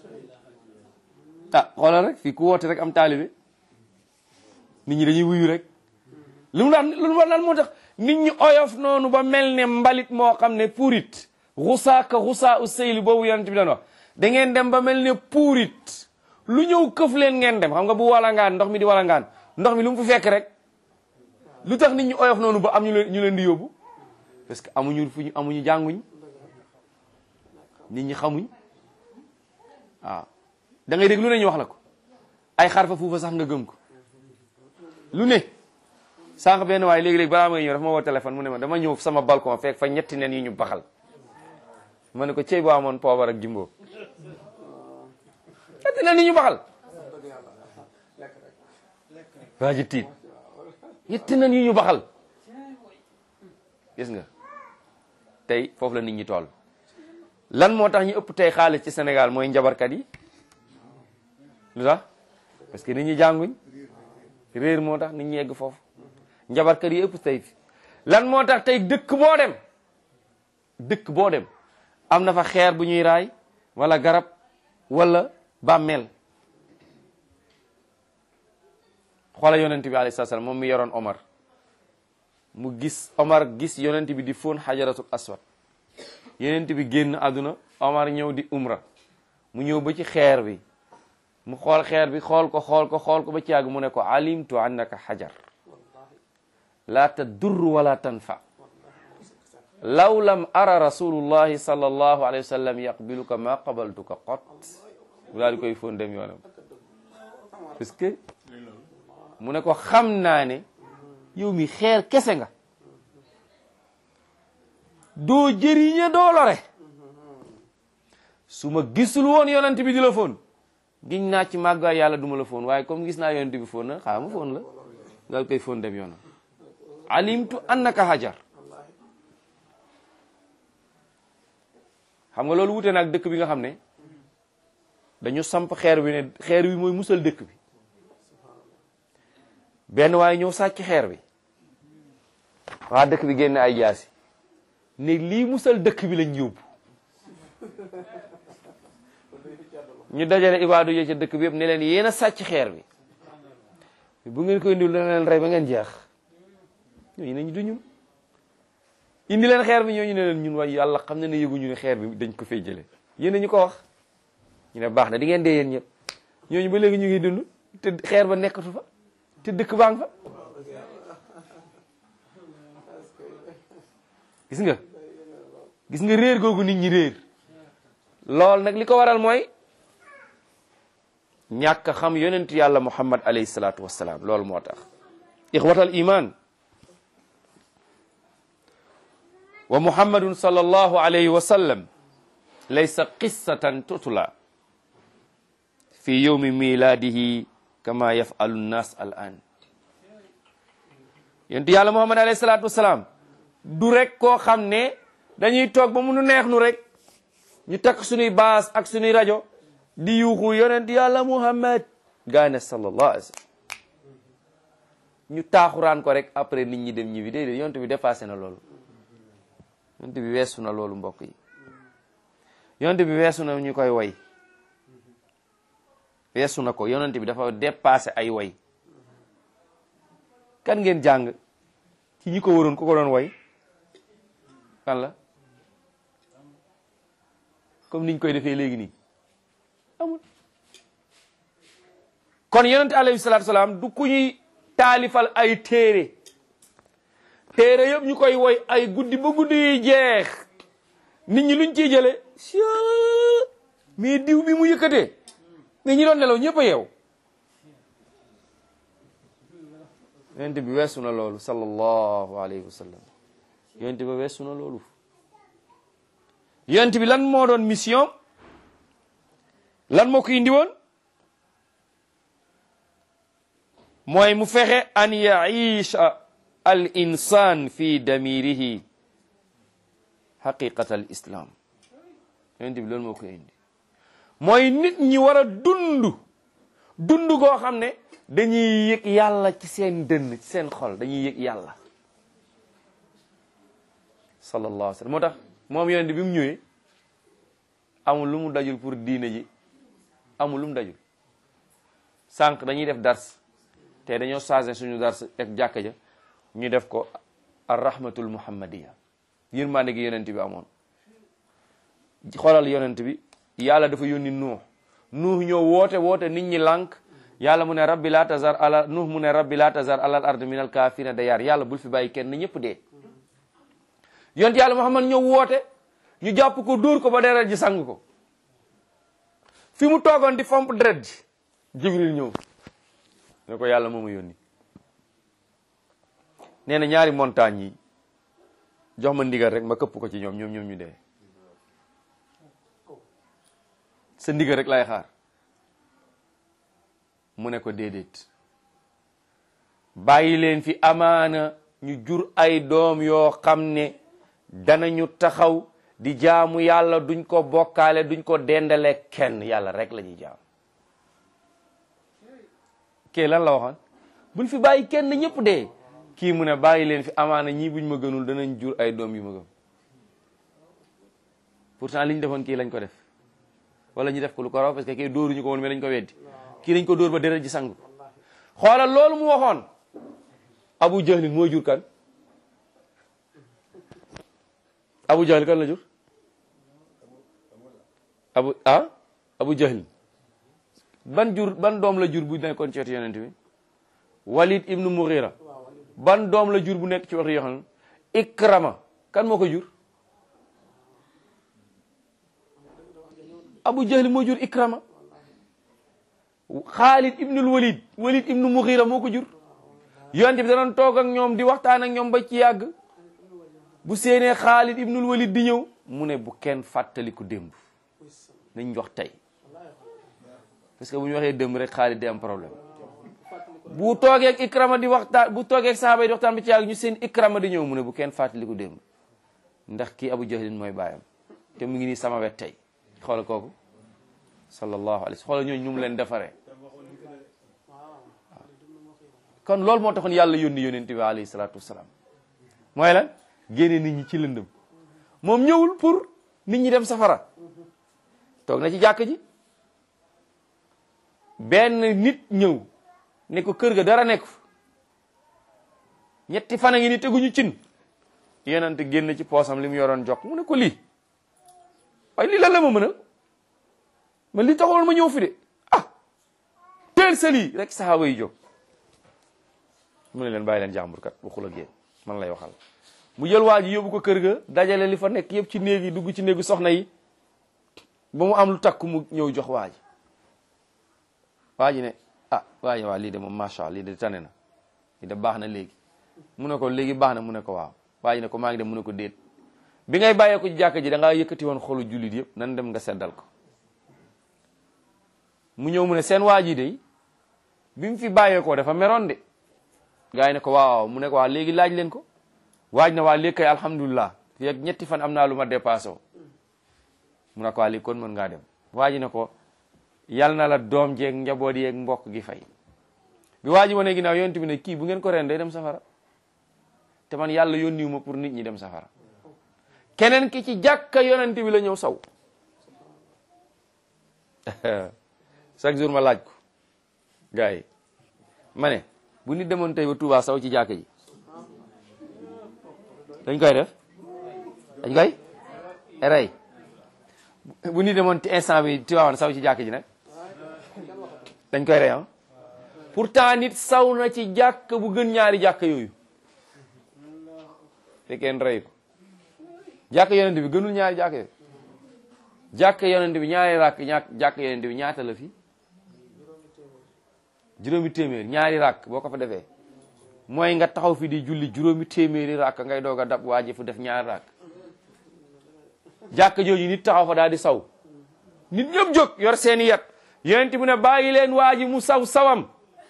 ah xoolal rek fii ku woote rek am taalibe nit ñi dañuy wuyu rek lu mu daan lu mu daan moo tax nit ñi oyof noonu ba mel ne mbalit moo xam ne puurit xusaa ka xusaa u seyli boobu yonent bi daan wax da ngeen dem ba mel ne puurit lu ñëw këf leen ngeen dem xam nga bu walangaan ndox mi di walangaan ndox mi lu mu fu fekk rek lu tax nit ñi oyof noonu ba am ñu leen ñu leen di yóbbu parce que amuñu fu ñu amuñu jànguñ nit ñi xamuñ waaw da ngay dégg lu ne ñu wax la ko ay xarfa fuufa sax nga gëm ko lu ne sànq benn waaye léegi-léegi balaa may ñëw dafa ma woo téléphone mu ne ma dama ñëw sama balcon fekk fa ñetti nen yi ñu baxal ma ne ko cey boo amoon poobar ak jimbo ñetti nen yi ñu baxal waa ji tiit ñetti nen yi ñu baxal gis nga tey foofu la nit ñi toll lan moo tax ñu ëpp tey xaalis ci Sénégal mooy njabarkat yi lu tax parce que nit ñi jànguñ réer moo tax nit ñi egg foofu njabarkat yi ëpp tey fi lan moo tax tey dëkk boo dem dëkk boo dem am na fa xeer bu ñuy raay wala garab wala bàmmeel xoola yonent bi alayhi salaam moom mi yoroon Omar mu gis Omar gis yonent bi di fóon xajaratul aswad yonent bi génn àdduna Omar ñëw di umra mu ñëw ba ci xeer bi mu xool xeer bi xool ko xool ko xool ko ba ci yàgg mu ne ko alimtu annaka xajar la tadur wala tanfa law lam ara rasulullahi sallallahu alayhi wa sallam yaqbiluka ma qabaltuka qot mu daal di koy fóon dem yoonam parce que mu ne ko xam naa ne yow mi xeer kese nga doo jëriñe doo lore su ma gisul woon yonent bi di la foon giñ naa ci màggaay yàlla duma la foon waaye comme gis naa yonent bi foon na xaaral ma foon la nga koy foon dem yoonam alimtu annaka hajar xam nga loolu wute nag dëkk bi nga xam ne dañu samp xeer bi ne xeer bi mooy musal dëkk bi benn waaye ñëw sàcc xeer bi waa dëkk bi génne ay jaasi ne lii musal dëkk bi lañ yóbbu ñu dajale ibaadu yi ca dëkk bi yëpp ne leen yéen a sàcc xeer bi bu ngeen koy indil dana leen rey ba ngeen jeex ñooñu ne ñu du ñun indi leen xeer bi ñooñu ne leen ñun waaye yàlla xam na ne yëguñu ne xeer bi dañ ko fay jële yéen ñu ko wax ñu ne baax na di ngeen dee yéen ñëpp ñooñu ba léegi ñu ngi dund te xeer ba nekkatu fa te dëkk baa nga fa gis nga gis nga réer googu nit ñi réer lool nag li ko waral mooy ñàkk a xam yonent yàlla muhammad alayhi salaatu wassalaam loolu moo tax ixwatal iman wa muhammadun sallallahu alayhi wa sallam laysa qissatan tutla fi yowmi miladihi kama yafalu nnas al an yonent yàlla muhammad alayhi salaatu wassalaam du rek koo xam ne dañuy toog ba munu neex nu rek ñu takk suñuy baas ak suñuy rajo di yuuxu yonent yàlla muhammad gaane sallallahu alayhi wa sallam ñu taaxuraan ko rek après nit ñi dem ñi bi déedéet yonent bi dépassé na loolu yonent bi weesu na loolu mbokk yi yonent bi weesu na ñu koy woy weesu na ko yonent bi dafa dépassé ay woy kan ngeen jàng ci ñi ko waroon ku ko doon woy kan la comme niñ koy defee léegi nii amul kon yonente alayhi salaatu salaam du ku ñuy taalifal ay téere téere yëpp ñu koy woy ay guddi ba guddi yi jeex nit ñi luñ ciy jële mais diw bi mu yëkkatee mais ñi doon nelaw ñëpp a yeew yonente bi weesu na loolu sallallahu alayhi wa sallam yonente bi weesu na loolu yonent bi lan moo doon mission lan moo ko indi woon mooy mu fexe an yaisha al insan fi damirihi haqiqat al islam yonent bi loolu moo ko indi mooy nit ñi war a dund dund goo xam ne dañuy yëg yàlla ci seen dënn ci seen xol dañuy yëg yàlla sallallahu alayhi wa sallam moo tax moom yonent bi mu ñëwee amul lu mu dajul pour diine ji amul lu mu dajul sànq dañuy def dars te dañoo changé suñu dars ak jàkka ja ñu def ko ar rahmatul muhammadiya yërmande gi yonent bi amoon xoolal yonent bi yàlla dafa yónni nuux nuux ñëw woote woote nit ñi lànk yàlla mu ne rabbi laa tazar ala nuux mu ne rabbi laa tazar alal ard min al kaafirina dayar yàlla bul fi bàyyi kenn ñëpp dee yont yàlla muhammad ñëw woote ñu jàpp ko dóor ko ba deret ji sang ko fi mu toogoon di fomp deret ji jibril ñëw ne ko yàlla moo ma yónni nee na ñaari montagne yi jox ma ndigal rek ma këpp ko ci ñoom ñoom ñoom ñu dee sa ndigal rek lay xaar mu ne ko déedéet bàyyi leen fi amaana ñu jur ay doom yoo xam ne danañu taxaw di jaamu yàlla duñ ko bokkaale duñ ko dendale kenn yàlla rek la ñuy jaam kii lan la waxoon buñ fi bàyyi kenn ñëpp dee kii mu ne bàyyi leen fi amaana ñii buñ ma gënul danañ jur ay doom yu ma gëm pourtant li ñu defoon kii lañ ko def wala ñu def ko lu ko raw parce que kii dóoruñu ko woon mais dañ ko weddi kii dañ ko dóor ba deret ji sang xoolal loolu mu waxoon abu jahlin moo jur kan abu jahlin kan la jur abu ah abu jahlin ban jur ban doom la jur bu nekkoon ci wetu yonent bi walid ibnu mughira ban doom la jur bu nekk ci wetu yoxan ikrama kan moo ko jur abu jahlin moo jur ikrama xaalid ibnul walid walid ibnu mughira moo ko jur yonent bi danoon toog ak ñoom di waxtaan ak ñoom ba ci yàgg bu séenee xaalid ibnul walid di ñëw mu ne bu kenn fàttaliku démb nañ jox tey parce que bu ñu waxee démb rek xaalid di am problème bu toogee ak ikrama di waxtaan bu toogee ak sahaaba yi di waxtaan ba ci yàgg ñu seen ikrama di ñëw mu ne bu kenn fàttaliku démb ndax kii abu jahlin mooy baayam te mu ngi nii sama wet tey xoolal kooku sallallahu alayhi xoolal ñooñu ñu mu leen defaree kon loolu moo taxoon yàlla yónni yónent bi alayhi salaatu wasalaam mooy lan génne nit ñi ci lëndëm moom ñëwul pour nit ñi dem safara toog na ci jàkk ji benn nit ñëw ne ko kër ga dara nekk fa ñetti fan a ngi ni teguñu cin yonent génn ci poosam li mu yoroon jox mu ne ko lii waaye lii lan la ma mënal man lii taxoon ma ñëw fi de ah teel sa lii rek saxaaba yi jóg mu ne leen bàyyi leen jàmbur kat waxul ak yéen man lay waxal mu jël waa ji yóbbu ko kër ga dajale li fa nekk yëpp ci néeg yi dugg ci néegu soxna yi ba mu am lu takk mu ñëw jox waa ji waa ji ne ah waa ji waa lii de moom macha allah lii de tane na lii de baax na léegi mu ne ko léegi baax na mu ne ko waaw waa ji ne ko maa ngi dem mu ne ko déet bi ngay bàyyee ko ci jàkka ji da ngaa yëkkati woon xolu jullit yëpp nan dem nga seddal ko mu ñëw mu ne seen waa ji de bi mu fi bàyyeekoo dafa meroon de gaa yi ne ko waaw mu ne ko waa léegi laaj leen ko waaj na waa léegi kay alhamdulilah fi ak ñetti fan am naa lu ma dépassé mu ne ko waa léegi kon mën ngaa dem waa ji ne ko yal na la doom jeeg njaboot yeeg mbokk gi fay bi waa ji wane ginnaaw yonent bi ne kii bu ngeen ko ren day dem safara te man yàlla yónniwu ma pour nit ñi dem safara keneen ki ci jàkka yonent bi la ñëw saw chaque jour ma laaj ko gars yi ma ne bu nit demoon tey ba Touba saw ci jàkka ji dañ koy def dañ koy rey bu nit demoon ci instant bi Tiwaawan saw ci jàkka ji nag dañ koy rey ah pourtant nit saw na ci jàkk bu gën ñaari jàkk yooyu fekkeen rey ko jàkk yonent bi gënul ñaari jàkk yooyu jàkk yonent bi ñaari ràkk ñaa jàkk yonent bi ñaata la fi juróomi téeméer ñaari ràkk boo ko fa defee mooy nga taxaw fi di julli juróomi téeméeri ràkk ngay doog a dab waa ji fu def ñaari ràkk jàkk jooju nit taxaw fa daal di saw nit ñëpp jóg yor seeni yat yonent bi ne bàyyi leen waa ji mu saw sawam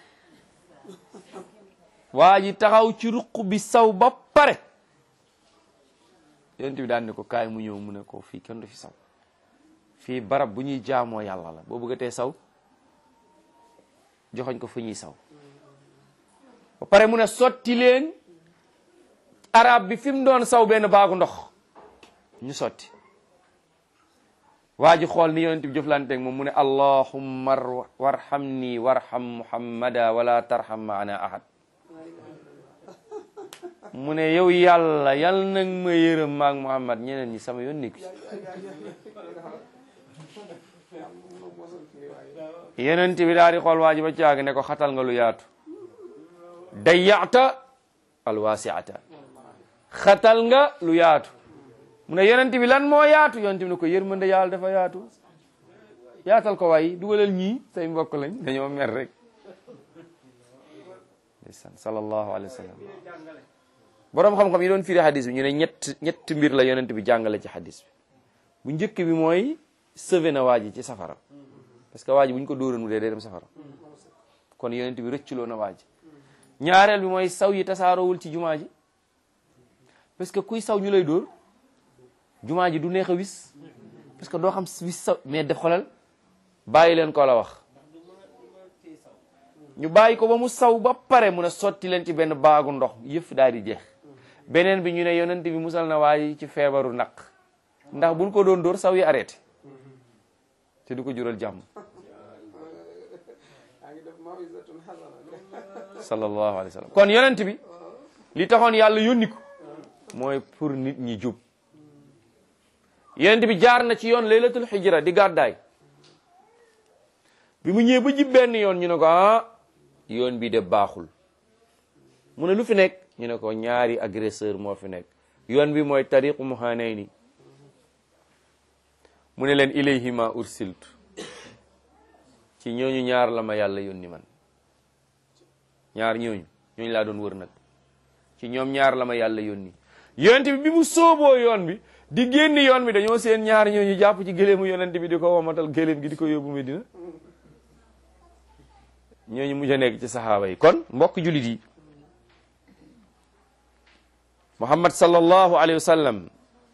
waa ji taxaw ci ruq bi saw ba pare yonent bi daan ne ko kaay mu ñëw mu ne ko fii kenn du fi saw fii barab bu ñuy jaamoo yàlla la boo bëggatee saw joxoñ ko fu ñuy saw ba pare mu ne sotti leen arab bi fi mu doon saw benn baagu ndox ñu sotti waa ji xool ni yonent bi jëflanteeg moom mu ne allahumma warhamni warham muhammada wala tarham maana ahad mu ne yow yàlla yal nag ma yërëm maag muhammad ñeneen ñi sama yoon nekku ci yonent bi daal di xool waa ji ba caag ne ko xatal nga lu yaatu dayyata alwasiata xatal nga lu yaatu mu ne yonent bi lan moo yaatu yonent bi ne ko yërmande yàlla dafa yaatu yaatal ko waay dugalal ñii say mbokk lañ dañoo mer rek ndeysaan sallallahu alayhi wa sallam boroom xam-xam yi doon firi hadis bi ñu ne ñett ñett mbir la yonent bi jàngale ci hadis bi bu njëkk bi mooy sauvé na waa ji ci safara parce que waa ji bu ñu ko dóoroon mu dee day dem safara kon yonent bi rëcculoo na waa ji ñaareel bi mooy saw yi tasaaroowul ci jumaa ji parce que kuy saw ñu lay dóor jumaa ji du neex a wis parce que doo xam wis saw mais def xolal bàyyi leen ko la wax ñu bàyyi ko ba mu saw ba pare mun a sotti leen ci benn baagu ndox yëf daal di jeex beneen bi ñu ne yonent bi musal na waa ji ci feebaru naq ndax buñ ko doon dóor saw yi arrêté te du ko jural jàmm sallallahu alayhi wa sallam kon yonent bi li taxoon yàlla yónni ko mooy pour nit ñi jub yonent bi jaar na ci yoon laylatul hijra di gàddaay bi mu ñëwee ba jib benn yoon ñu ne ko ah yoon bi de baaxul mu ne lu fi nekk ñu ne ko ñaari agresseur moo fi nekk yoon bi mooy tariqu muhanayni mu ne leen ilayhima ursiltu ci ñooñu ñaar la ma yàlla yónni man ñaar ñooñu ñooñu laa doon wër nag ci ñoom ñaar la ma yàlla yónni yonent bi bi mu sooboo yoon bi di génn yoon bi dañoo seen ñaar ñooñu jàpp ci gëléemu yonent bi di ko womatal gëléem gi di ko yóbbu Medina ñooñu mujj a nekk ci saxaaba yi kon mbokk julit yi Muhammad sallallahu alayhi wa sallam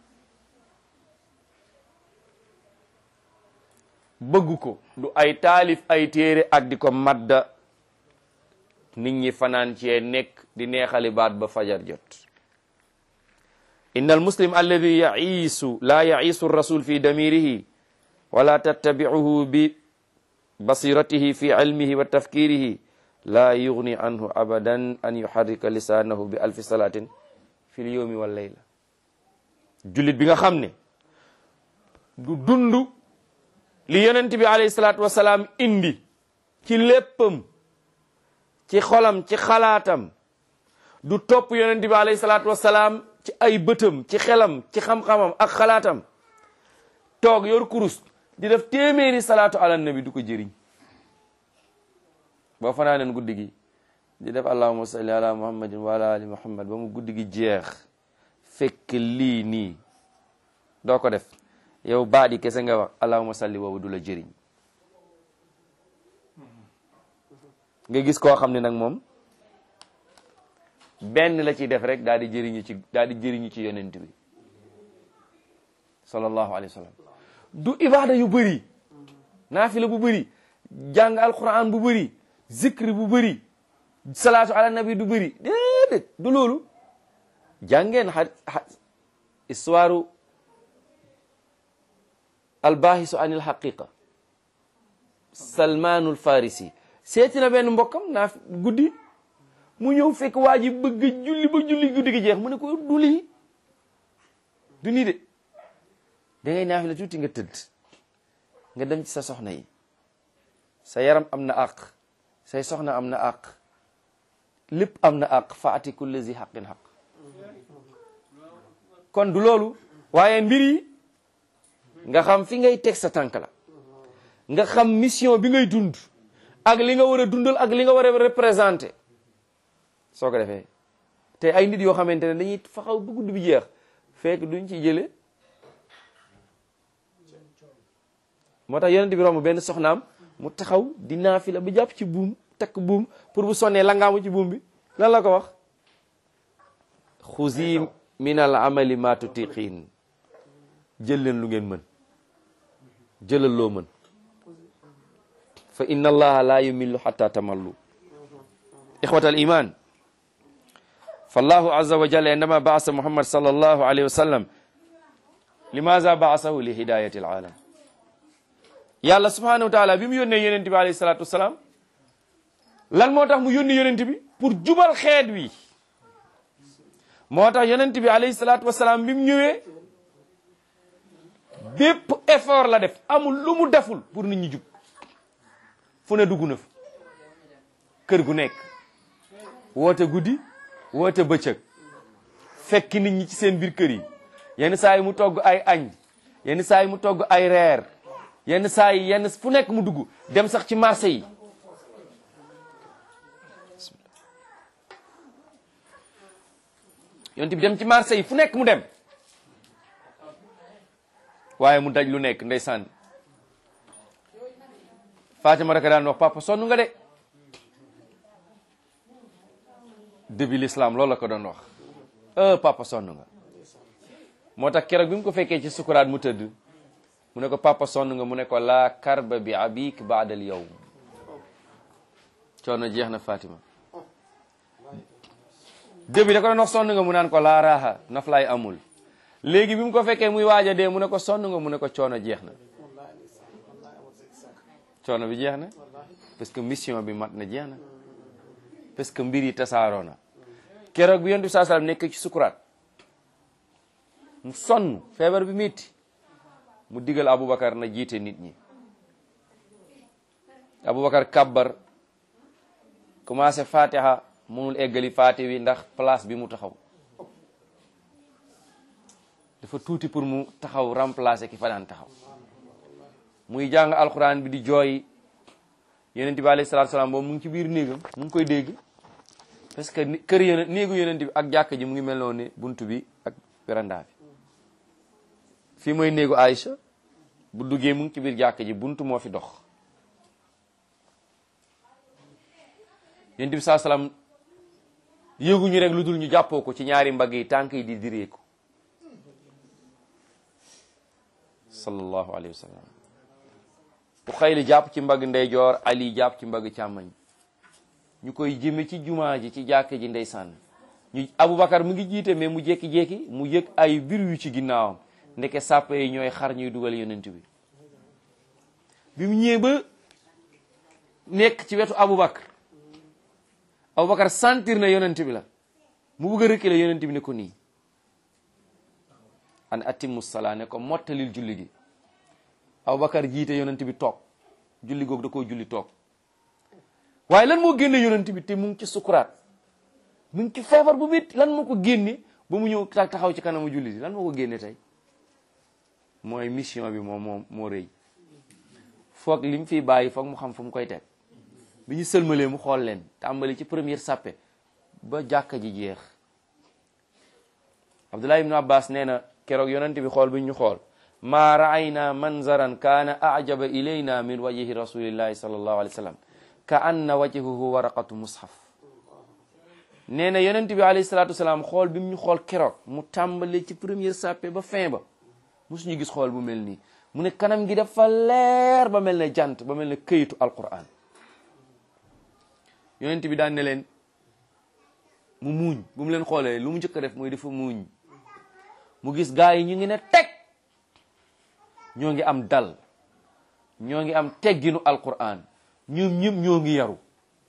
bëgg ko du ay taalif ay téere ak di ko madda nit ñi fanaan cee nekk di neexali baat ba fajar jot inna almuslim alladi yaiisu laa yaiisu rasul fi damirihi wala tattabicuhu bi basiratihi fi ilmihi wa tafkirihi laa yugni anhu abadan an yuharrika lisaanahu bi alfi salatin fi lyowmi wal layla jullit bi nga xam ne du dund li yonent bi alayhi salaatu wasalaam indi ci léppam ci xolam ci xalaatam du topp yonent bi alayhi salaatu wasalaam ci ay bëtam ci xelam ci xam-xamam ak xalaatam toog yor kurus di def téeméeri salaatu ala nabi du ko jëriñ boo fanaaneen guddi gi di def allahumma salli ala muhammadin wa ala ali muhammad ba mu guddi gi jeex fekk lii nii doo ko def yow baadi kese nga wax allahumma salli boobu du la jëriñ nga gis koo xam ne nag moom benn la ciy def rek daal di jëriñu ci daal di jëriñu ci yonent bi sallallahu alayhi wa sallam du ibada yu bëri naafila bu bëri jàng alquran bu bëri zikri bu bëri salaatu ala nabi du bëri déedéet du loolu jàngeen xa histoire albahisu anil haqiqa salmanul farisi seeti na benn mbokkam naa guddi mu ñëw fekk waa ji bëgg julli ba julli guddi gi jeex mu ne ko du lii du nii de da ngay naafi la tuuti nga tëdd nga dem ci sa soxna yi sa yaram am na àq say soxna am na àq lépp am na àq faati kulli zi xaqin xaq kon du loolu waaye mbir yi nga xam fi ngay teg sa tànk la nga xam mission bi ngay dund ak li nga war a dundal ak li nga war a représenté soo ko defee te ay nit yoo xamante ne dañuy faxaw bu guddi bi jeex fekk duñ ci jële moo tax yonent bi romb benn soxnaam mu taxaw di naafila ba jàpp ci buum takk buum pour bu sonnee la ngaamu ci buum bi lan la ko wax xuzi min al amali ma tutiqiin jël leen lu ngeen mën jëlal loo mën fa inna allaha la yumillu hatta tamallu ixwata al iman fallahu azza wa jalla indama baasa muhammad sallallahu alayhi wa sallam limaza baasahu li hidayati alalam yàlla subhanahu wa taala bi mu yónnee yonent bi alayhi salatu wasalaam lan moo tax mu yónni yonent bi pour jubal xeet wi moo tax yonent bi alayhi salatu wasalaam bi mu ñëwee bépp effort la def amul lu mu deful pour nit ñi jub fu ne dugg na fa kër gu nekk woote guddi woote bëccëg fekk nit ñi ci seen biir kër yi yenn saa yi mu togg ay añ yenn saa yi mu togg ay reer yenn saa yi yenn fu nekk mu dugg dem sax ci marché yi yonent bi dem ci marché yi fu nekk mu dem waaye mu daj lu nekk ndeysaan Fatima rek daan wax papa sonn nga de début l'islam loolu la ko doon wax euh papa sonn nga moo tax keroog bi mu ko fekkee ci sukuraat mu tëdd mu ne ko papa sonn nga mu ne ko laa karba bi abik baadal yow coono jeex na Fatima début da ko doon wax sonn nga mu naan ko laa raaxa naflaay amul léegi bi mu ko fekkee muy waaj a dee mu ne ko sonn nga mu ne ko coono jeex na coono bi jeex na parce que mission bi mat na jeex na parce que mbir yi tasaaroo na keroog bi yonent bi saa sallam nekk ci sukuraat mu sonn feebar bi métti mu digal Aboubacar na jiite nit ñi Aboubacar kabbar commencé fatiha mënul eggali fati wi ndax place bi mu taxaw dafa tuuti pour mu taxaw remplacer ki fa daan taxaw muy jàng alquran bi di jooy yonent bi alayhi salaatu salaam boobu mu ngi ci biir néegam mu ngi koy dégg parce que kër yonent néegu yonent bi ak jàkk ji mu ngi mel noonu ne buntu bi ak veranda bi fii mooy néegu Aïcha bu duggee mu ngi ci biir jàkk ji buntu moo fi dox yonent bi saa salaam yéeguñu rek lu dul ñu jàppoo ko ci ñaari mbagg yi tànk yi di direeku sallallahu alayhi wa sallam bu xayli jàpp ci mbagg ndeyjoor ali jàpp ci mbagg càmmañ ñu koy jëme ci jumaa ji ci jàkk ji ndeysaan ñu Aboubacar mu ngi jiite mais mu jékki-jékki mu yëg ay bir yu ci ginnaawam ndeke sàppe yi ñooy xar ñuy dugal yonent bi bi mu ñëwee ba nekk ci wetu Aboubacar Aboubacar sentir na yonent bi la mu bëgg a reculer yonent bi ne ko nii an atimmu salaa ne ko mottalil julli gi Aboubacar jiite yonent bi toog julli googu da koo julli toog waaye lan moo génne yonent bi te mu ngi ci sukuraat mu ngi ci feebar bu métti lan moo ko génne ba mu ñëw taxaw ci kanamu julli di lan moo ko génne tey mooy mission bi moom moo moo rëy foog li mu fiy bàyyi foog mu xam fu mu koy teg bi ñu sëlmalee mu xool leen tàmbali ci première sàppe ba jàkka ji jeex Abdullah ibn Abbas nee na keroog yonent bi xool bi ñu xool maa raayna manzaran kaana ajaba ilayna min wajhi rasulillahi sallallahu alayhi wa sallam ka anna wajhuhu waraqatu mushaf nee na yonent bi alayhi salatu wasalaam xool bi mu ñu xool keroog mu tàmbali ci première sàppe ba fin ba musuñu gis xool bu mel nii mu ne kanam gi dafa leer ba mel ne jant ba mel ne këyitu alquran yonent bi daan ne leen mu muuñ bu mu leen xoolee lu mu njëkk a def mooy dafa muuñ mu gis gaa yi ñu ngi ne teg ñoo ngi am dal ñoo ngi am tegginu alquran ñoom ñëpp ñoo ngi yaru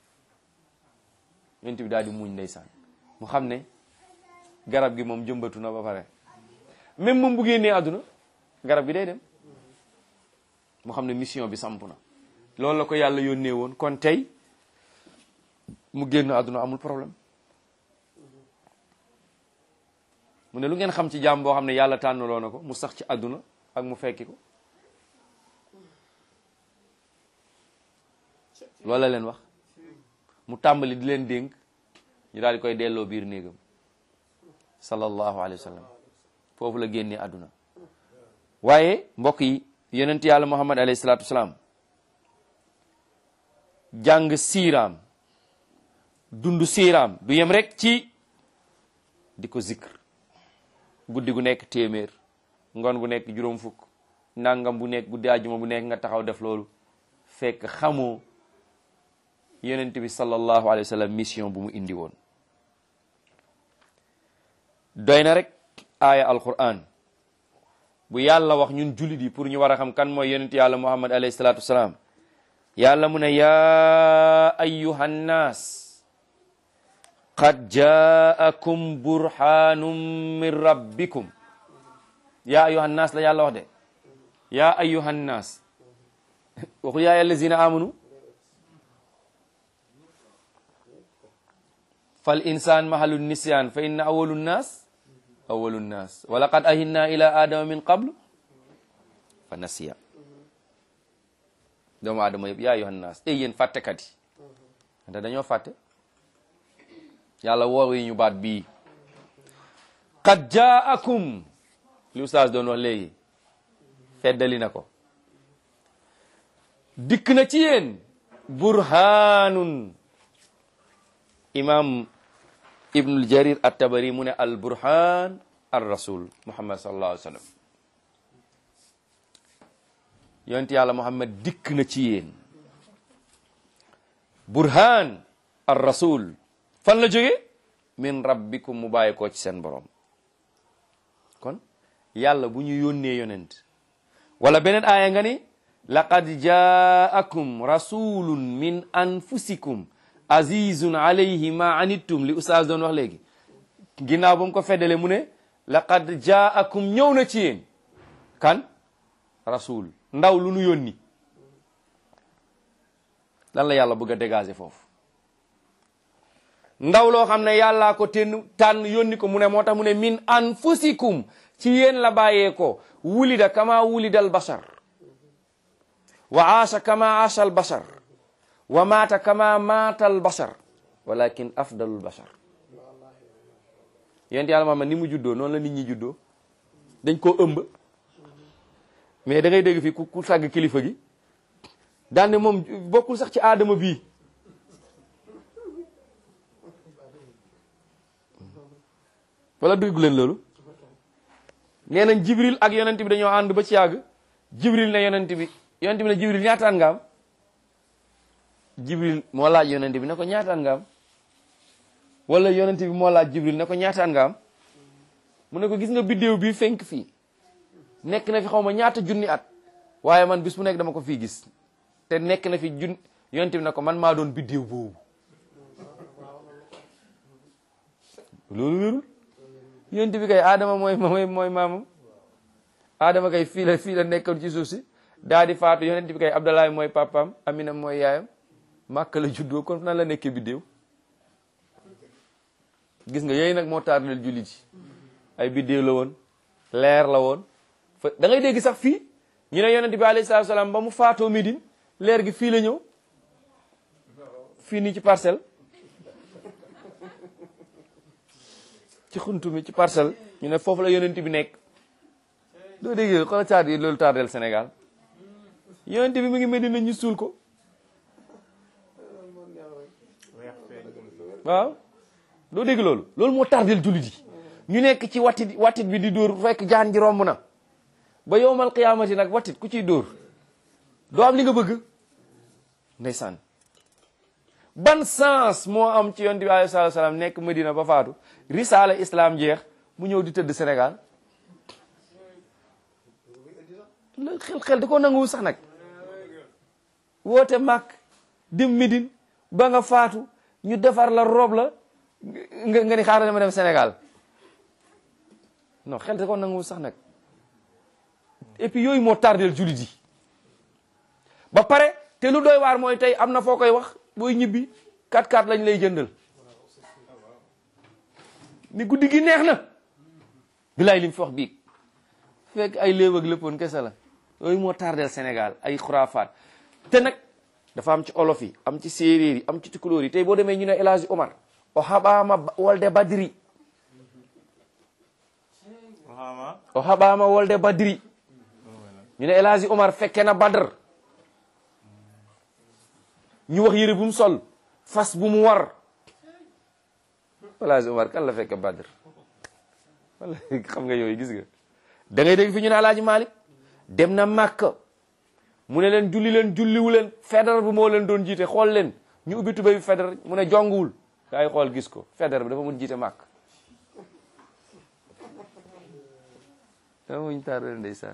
yonent bi daal di muuñ ndeysaan mu xam ne garab gi moom jëmbatu na ba pare même moom bu génnee àdduna garab gi day dem mu xam ne mission bi samp na loolu la ko yàlla yónnee woon kon tey mu génn àdduna amul problème mu ne lu ngeen xam ci jaam boo xam ne yàlla tànnaloo na ko mu sax ci àdduna ak mu fekki ko loolu la leen wax mu tàmbali di leen dénk ñu daal di koy delloo biir néegam sallallahu alayhi wa sallam foofu la génnee àdduna waaye mbokk yi yonent yàlla muhammad alayhi salaatu wasalaam jàng siiraam dund siiraam du yem rek ci di ko zikr guddi gu nekk téeméer ngoon gu nekk juróom fukk nangam bu nekk guddi àjjuma bu nekk nga taxaw def loolu fekk xamoo yonent bi sallallahu alayhi wa sallam mission bu mu indi woon doy na rek aaya alquran bu yàlla wax ñun jullit yi pour ñu war a xam kan mooy yonent yàlla muhammad alayhi salatu wasalaam yàlla mu ne yaa ayyuhan naas qad jaakum burhanum min rabbikum yaa ayyuhan naas la yàlla wax de yaa ayyuhan naas waxul yaa allazina amanu fal insaan mahalu nisyan fa inna awalu nnaas awalu nnaas wa laqad ahinna ila adama min qablu fa nasiya doomu aadama yëpp yaa ayyuhan naas ey yéen fàttekat yi ante dañoo fàtte yàlla woow yi ñu baat bii qad jaakum li ustaas doon wax léegi feddali na ko dikk na ci yéen burhanun imam ibnul jarir at-tabari mu ne al burhan ar rasul muhammad sallallahu alayhi wa sallam yonent yàlla muhammad dikk na ci yéen burhan ar rasul fan la jóge min rabbikum mu bàyyi koo ci seen borom kon yàlla bu ñu yónnee yonent wala beneen aaya nga ni laqad jaakum rasulun min anfusikum azizun alayhi ma anittum li ustaas doon wax léegi ginnaaw ba mu ko feddale mu ne laqad jaakum ñëw na ci yéen kan rasul ndaw lu nu yónni lan la yàlla bëgg a dégager foofu ndaw loo xam ne yàllaa ko tenn tànn yónni ko mu ne moo tax mu ne min anfusikum ci yéen la bàyyee ko wulida kama wulida al bashar wa aasha kama aasha al bashar wa maata kama maata al bashar walakin afdalul bashar yonent yàlla Muhammad ni mu juddoo noonu la nit ñi juddoo dañ koo ëmb mais da ngay dégg fii ku ku sàgg kilifa gi daan ne moom bokkul sax ci aadama bii wala déggu leen loolu nee nañ jibril ak yonent bi dañoo ànd ba ci yàgg jibril ne yonent bi yonent bi ne jibril ñaataan nga am jibril moo laaj yonent bi ne ko ñaataan nga am wala yonent bi moo laaj jibril ne ko ñaataan nga am mu ne ko gis nga biddéew bi fenk fii nekk na fi xaw ma ñaata junni at waaye man bis bu nekk dama ko fii gis te nekk na fi jun yonent bi ne ko man maa doon biddéew boobu loolu wérul yonent bi kay Adama mooy mooy mooy maamam Adama kay fii la fii la nekkoon ci suuf si daa di faatu yonent bi kay Abdalaay mooy papaam Amina mooy yaayam Màkka la juddoo kon nan la nekkee biddéew gis nga yooyu nag moo tardel jullit yi ay biddéew la woon leer la woon fa da ngay dégg sax fii ñu ne yonent bi alayhi salaatu salaam ba mu faatoo Médine leer gi fii la ñëw fii nii ci parcelle ci xuntu mi ci parcelle ñu ne foofu la yonent bi nekk doo dégg xoolal taar yi loolu tardel Sénégal yonent bi mu ngi Médine ñu suul ko waaw doo dégg loolu loolu moo tardel jullit yi ñu nekk ci wattit wattit bi di dóor fekk jaan ji romb na ba yowmal qiyaamati nag wattit ku ciy dóor doo am li nga bëgg ndeysaan ban sens moo am ci yonent bi alayhi salaatu salaam nekk Medina ba faatu risaala islam jeex mu ñëw di tëdd Sénégal la xel xel da ko nanguwul sax nag woote màkk dem Médine ba nga faatu ñu defar la rob la nga nga ni xaaral dama dem Sénégal non xel da ko nanguwul sax nag et puis yooyu moo tardel jullit yi ba pare te lu doy waar mooy tey am na foo koy wax booy ñibbi 4-4 lañ lay jëndal ni guddi gi neex na bilaay li mu fi wax biig fekk ay léew ak léppoon kese la yooyu moo tardel Sénégal ay xuraafaat te nag dafa am ci olof yi am ci séeréer yi am ci tukulóor yi tey boo demee ñu ne El Hadji Omar o haɓama wolde badiri o haɓama wolde badiri ñu ne El Hadji Omar fekke na Badr ñu wax yëre bu mu sol fas bu mu war El Hadji Omar kan la fekke Badr wala xam nga yooyu gis nga da ngay dégg fi ñu ne El Hadji Malick dem na Màkka mu ne leen julli leen julliwu leen Faidherbe bu moo leen doon jiite xool leen ñu ubbi tubéy bi Faidherbe mu ne jonguwul gaa yi xool gis ko Faidherbe bi dafa mun jiite màkk dama muñ taar leen ndeysaan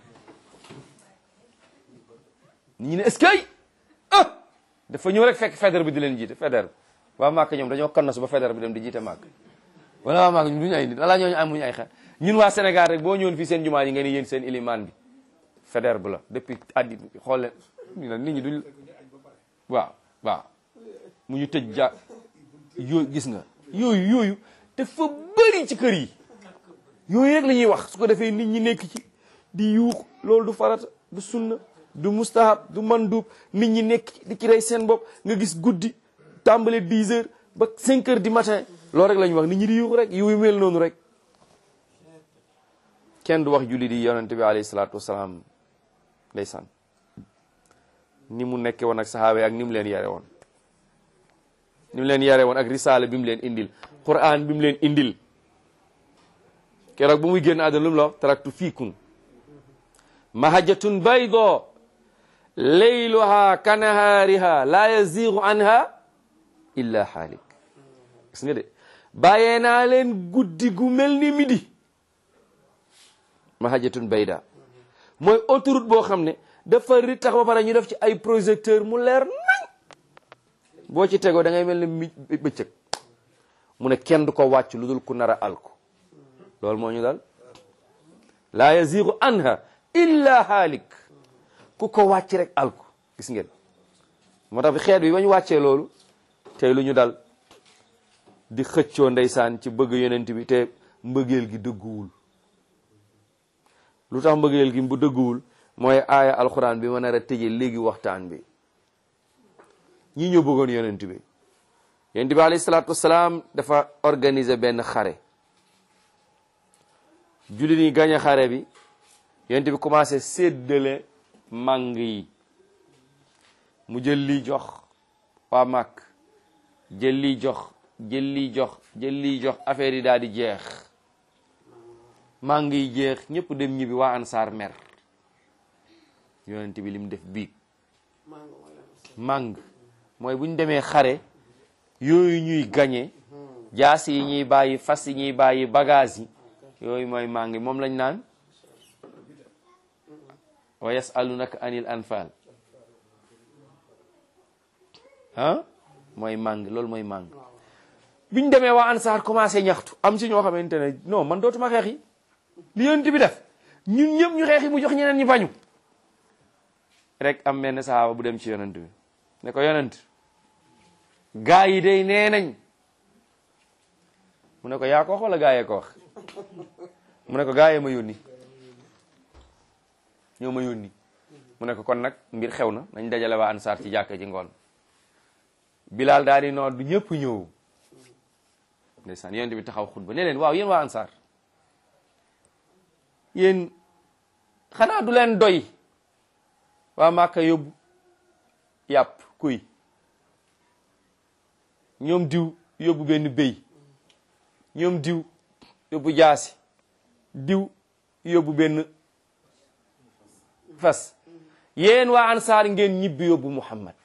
ñu ne est-ce que ah dafa ñëw rek fekk Faidherbe bi di leen jiite Faidherbe waa màkk ñoom dañoo kannasu ba Faidherbe bi dem di jiite màkk wala waa màkk duñu ay nit wala ñooñu amuñu ay xel ñun waa Sénégal rek boo ñëwoon fii seen jumaa yi nga ni yéen seen ilimaan bi fédère bu la depuis addi xool leen ñu ne nit ñi duñ waaw waaw mu ñu tëj ja yooyu gis nga yooyu yooyu dafa bëri ci kër yi yooyu rek la ñuy wax su ko defee nit ñi nekk ci di yuux loolu du farata du sunna du mustahab du mandub nit ñi nekk ci di ci rey seen bopp nga gis guddi tàmbale 10 heures ba 5 heures du matin loolu rek la ñuy wax nit ñi di yuux rek yu mel noonu rek kenn du wax julli di yonente bi alayhi salaatu wasalaam ndeysaan ni mu nekke woon ak sahaaba yi ak ni mu leen yare woon ni mu leen yare woon ak risaala bi mu leen indil quran bi mu leen indil keroog bu muy génn àdduna lu mu la wax taraktu fiikum mahajatun baydo layluha kanahaariha la yazigu anha illa haalik gis nga de bàyyee naa leen guddi gu mel ni midi mahajatun bayda mooy autoroute boo xam ne dafa ri tax ba pare ñu def ci ay projecteur mu leer nañ boo ci tegoo da ngay mel ne mi bëccëg mu ne kenn du ko wàcc lu dul ku nar a alku loolu moo ñu dal laa yazigu anha illa haalik ku ko wàcc rek alku gis ngeen moo tax bi xeet bi ba ñu wàccee loolu tey lu ñu dal di xëccoo ndeysaan ci bëgg yonent bi te mbëggeel gi dëgguwul lu tax mbëggeel gi bu dëgguwul mooy aaya alxuraan bi ma nar a tëje léegi waxtaan bi ñi ñoo bëggoon yonent bi yonent bi alayhi salaatu wasalaam dafa organiser benn xare jullit yi gañ a xare bi yonent bi commencé séddale màng yi mu jël lii jox waa màkk jël lii jox jël lii jox jël lii jox affaire yi daal di jeex màng yi jeex ñëpp dem ñibbi waa ansaar mer yonent bi lim def biig màng mooy bu ñu demee xare yooyu ñuy gañe jaas yi ñuy bàyyi fas yi ñuy bàyyi bagage yi yooyu mooy màng moom lañ naan wa yasalunaka anil anfal ah mooy màng loolu mooy màng biñ demee waa ansaar commencé ñaxtu am ci ñoo xamante ne non man dootuma xeex yi li yonent bi def ñun ñëpp ñu xeex yi mu jox ñeneen ñi bañu rek am benn sahaaba bu dem ci yonent bi ne ko yonent gaa yi day nee nañ mu ne ko yaa ko wax wala gaa yee ko wax mu ne ko gaa yee ma yónni ñoo ma yónni mu ne ko kon nag mbir xew na nañ dajale waa ansaar ci jàkka ji ngoon bilaal daal di noot du ñëpp ñëw ndeysaan yonent bi taxaw xutba ne leen waaw yéen waa ansaar yéen xanaa du leen doy waa Màkka yóbbu yàpp kuy ñoom diw yóbbu benn béy ñoom diw yóbbu jaasi diw yóbbu benn fas yéen waa ansaar ngeen ñibbi yóbbu Muhammad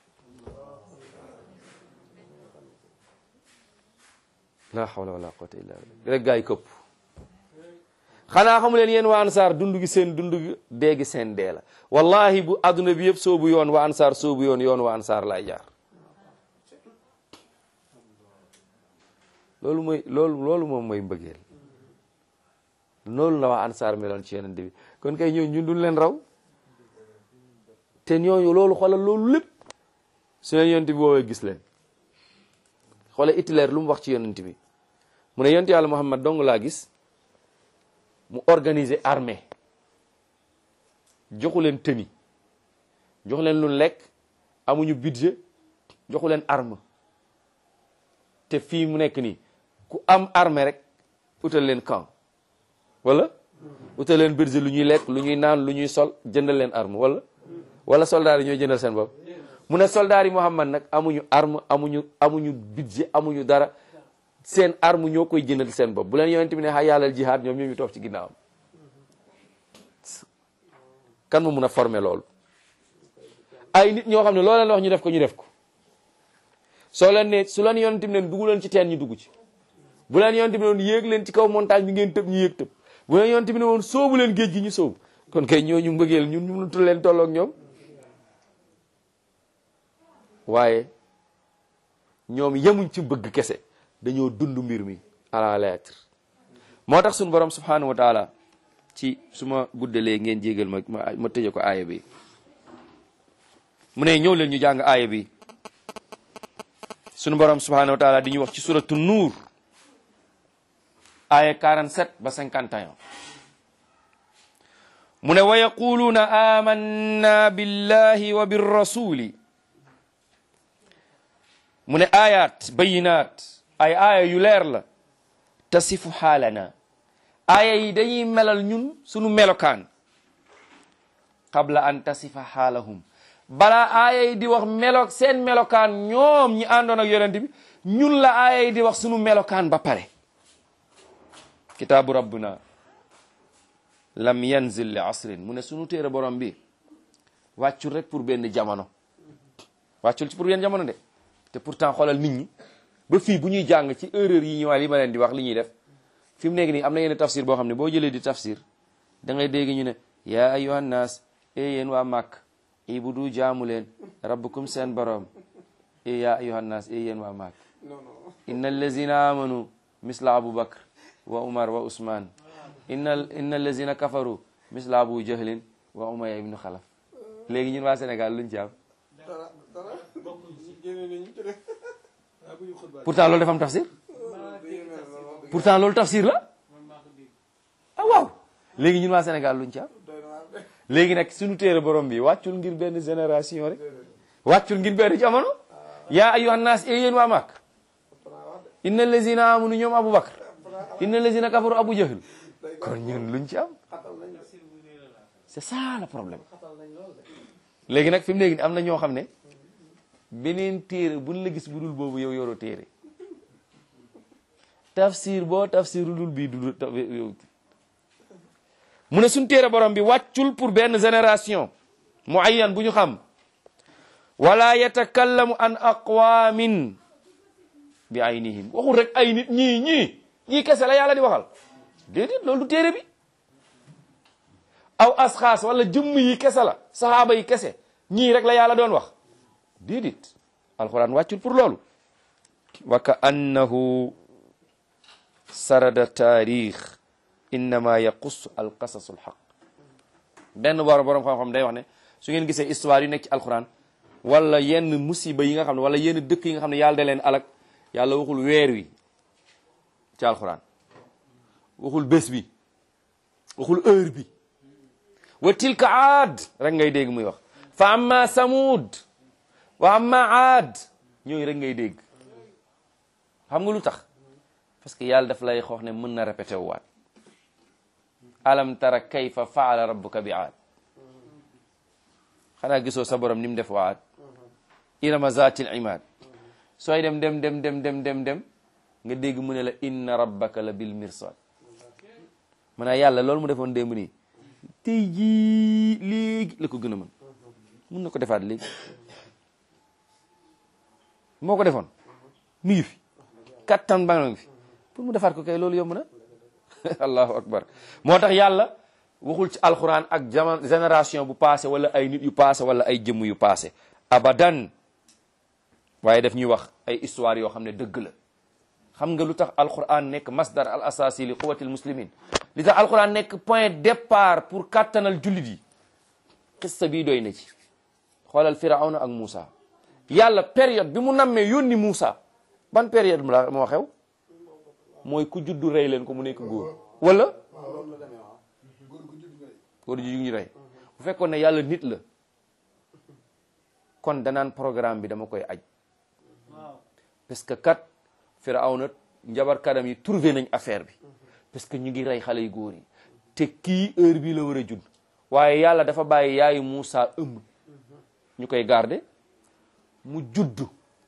la hawla wala quwwata illa billah rek gaa yi këpp xanaa xamu leen yéen waa ansaar dund gi seen dund gi dee gi seen dee la wallahi bu adduna bi yëpp soobu yoon waa ansaar soobu yoon yoon waa ansaar lay jaar loolu mooy loolu loolu moom mooy mbëggeel loolu la waa ansaar meloon ci yonent bi kon kay ñoo ñun duñ leen raw te ñooñu loolu xoolal loolu lépp su leen yonent bi woowee gis leen xoolal Hitler lu mu wax ci yonent bi mu ne yonent yàlla Muhammad dong laa gis mu organiser armée joxu leen tenue joxu leen lu lekk amuñu budget joxu leen arme te fii mu nekk nii ku am armée rek utal leen camp wala utal leen budget lu ñuy lekk lu ñuy naan lu ñuy sol jëndal leen arme wala wala soldats yi ñooy jëndal seen bopp mu ne soldats yi Muhammad nag amuñu arme amuñu amuñu budget amuñu dara seen arme ñoo koy jëndal seen bopp bu leen yonent bi ne xay yàllal jihaad ñoom ñoo ñu toog ci ginnaawam kan mu mun a former loolu ay nit ñoo xam ne loo leen wax ñu def ko ñu def ko soo leen ne su leen yonent bi ne dugg leen ci teen ñu dugg ci bu leen yonent bi ne woon yéeg leen ci kaw montagne bi ngeen tëb ñu yéeg tëb bu leen yonent bi ne woon soobu leen géej gi ñu soobu kon kay ñooñu mbëggeel ñun ñu mënatul leen tolloog ñoom waaye ñoom yemuñ ci bëgg kese dañoo dund mbir mi à la lettre moo tax suñu borom subhanahu wa taala ci su ma guddalee ngeen jégal ma ma ma tëje ko aaya bi mu ne ñëw leen ñu jàng aaya bi sunu borom subhanahu wa taala di ñu wax ci suratu nuur aaya 47 ba 51 mu ne wa yaquluuna amanna billahi wa birrasuli mu ne ayat bayinaat ay aaya yu leer la tasifu xaalana aaya yi dañuy melal ñun sunu melokaan qabla an tasifa xaalahum balaa aaya yi di wax melo seen melokaan ñoom ñi àndoon ak yonent bi ñun la aaya yi di wax sunu melokaan ba pare kitaabu rabbuna lam yanzil li asrin mu ne sunu téere borom bi wàccul rek pour benn jamono wàccul ci pour benn jamono de te pourtant xoolal nit ñi ba fii bu ñuy jàng ci erreur yi ñëwaat yi ma leen di wax li ñuy def fi mu nekk nii am na yenn tafsir boo xam ne boo jëlee di tafsir da ngay dégg ñu ne yaa ayyuhan naas e yéen waa màkk ibudu jaamu leen rabbukum seen borom e yaa ayyuhan naas e yéen waa màkk inna allazina amanu misla abu bakr wa umar wa usman inna inna allazina kafaru misla abu jahlin wa umaya ibnu xalaf léegi ñun waa Sénégal luñ ci am pourtant loolu dafa am tafsir pourtant loolu tafsir la ah waaw léegi ñun waa Sénégal luñ ci am léegi nag suñu téere borom bi wàccul ngir benn génération rek wàccul ngir benn jamono yaa ayyuhan naas e yéen waa Màkk inna allazina amanu ñoom Abu Bakr inna allazina kafaru Abu Jahl kon ñun luñ ci am c'est ça le problème léegi nag fi mu nekk am na ñoo xam ne beneen téere buñ la gis bu dul boobu yow yoroo téere tafsir boo tafsir lu dul bii du yow mu ne suñ téere borom bi wàccul pour benn génération muayyan bu ñu xam wala yatakallamu an aqwamin bi aynihim waxul rek ay nit ñii ñii ñii kese la yàlla di waxal déedéet loolu du téere bi aw asxaas wala jëmm yi kese la saxaaba yi kese ñii rek la yàlla doon wax déedéet alquran wàccul pour loolu wa ka annahu sarada taarix innama yaqus alqasasu alxaq benn borom borom xam-xam day wax ne su ngeen gisee histoire yu nekk ci alquran wala yenn musiba yi nga xam ne wala yenn dëkk yi nga xam ne yàlla da leen alak yàlla waxul weer wi ci alquran waxul bés bi waxul heure bi wa tilka aad rek ngay dégg muy wax fa amma samud wa amma aad ñooyu rek ngay dégg xam nga lu tax parce que yàlla daf lay xoox ne mën na répété waat alam tara kayfa faala rabbuka bi aad xanaa gisoo sa borom ni mu def waat irama zatil imad sooy dem dem dem dem dem dem dem nga dégg mu ne la inna rabbaka la bil mirsad maanaa yàlla loolu mu defoon démb nii tey jii léegi la ko gën a mën mun na ko defaat léegi moo ko defoon mi ngi fi kattan ba nga fi pour mu defaat ko kay loolu yomb na allahu akbar moo tax yàlla waxul ci alquran ak jamono génération bu passé wala ay nit yu passé wala ay jëmm yu passé abadan waaye daf ñuy wax ay histoire yoo xam ne dëgg la xam nga lu tax alquran nekk masdar al asasi li quwatil muslimin li tax alquran nekk point départ pour kattanal jullit yi xissa bii doy na ci xoolal firawna ak Moussa yàlla période bi mu nammee yónni Moussa ban période mu la moo xew mooy ku juddu rey leen ko mu nekk góor wala góor ju ñu rey bu fekkoon ne yàlla nit la kon danaan programme bi dama koy aj parce que kat firawna njabarkadam yi trouvé nañ affaire bi parce que ñu ngi rey xale yu góor yi te kii heure bii la war a judd waaye yàlla dafa bàyyi yaayu Moussa ëmb ñu koy garder mu juddu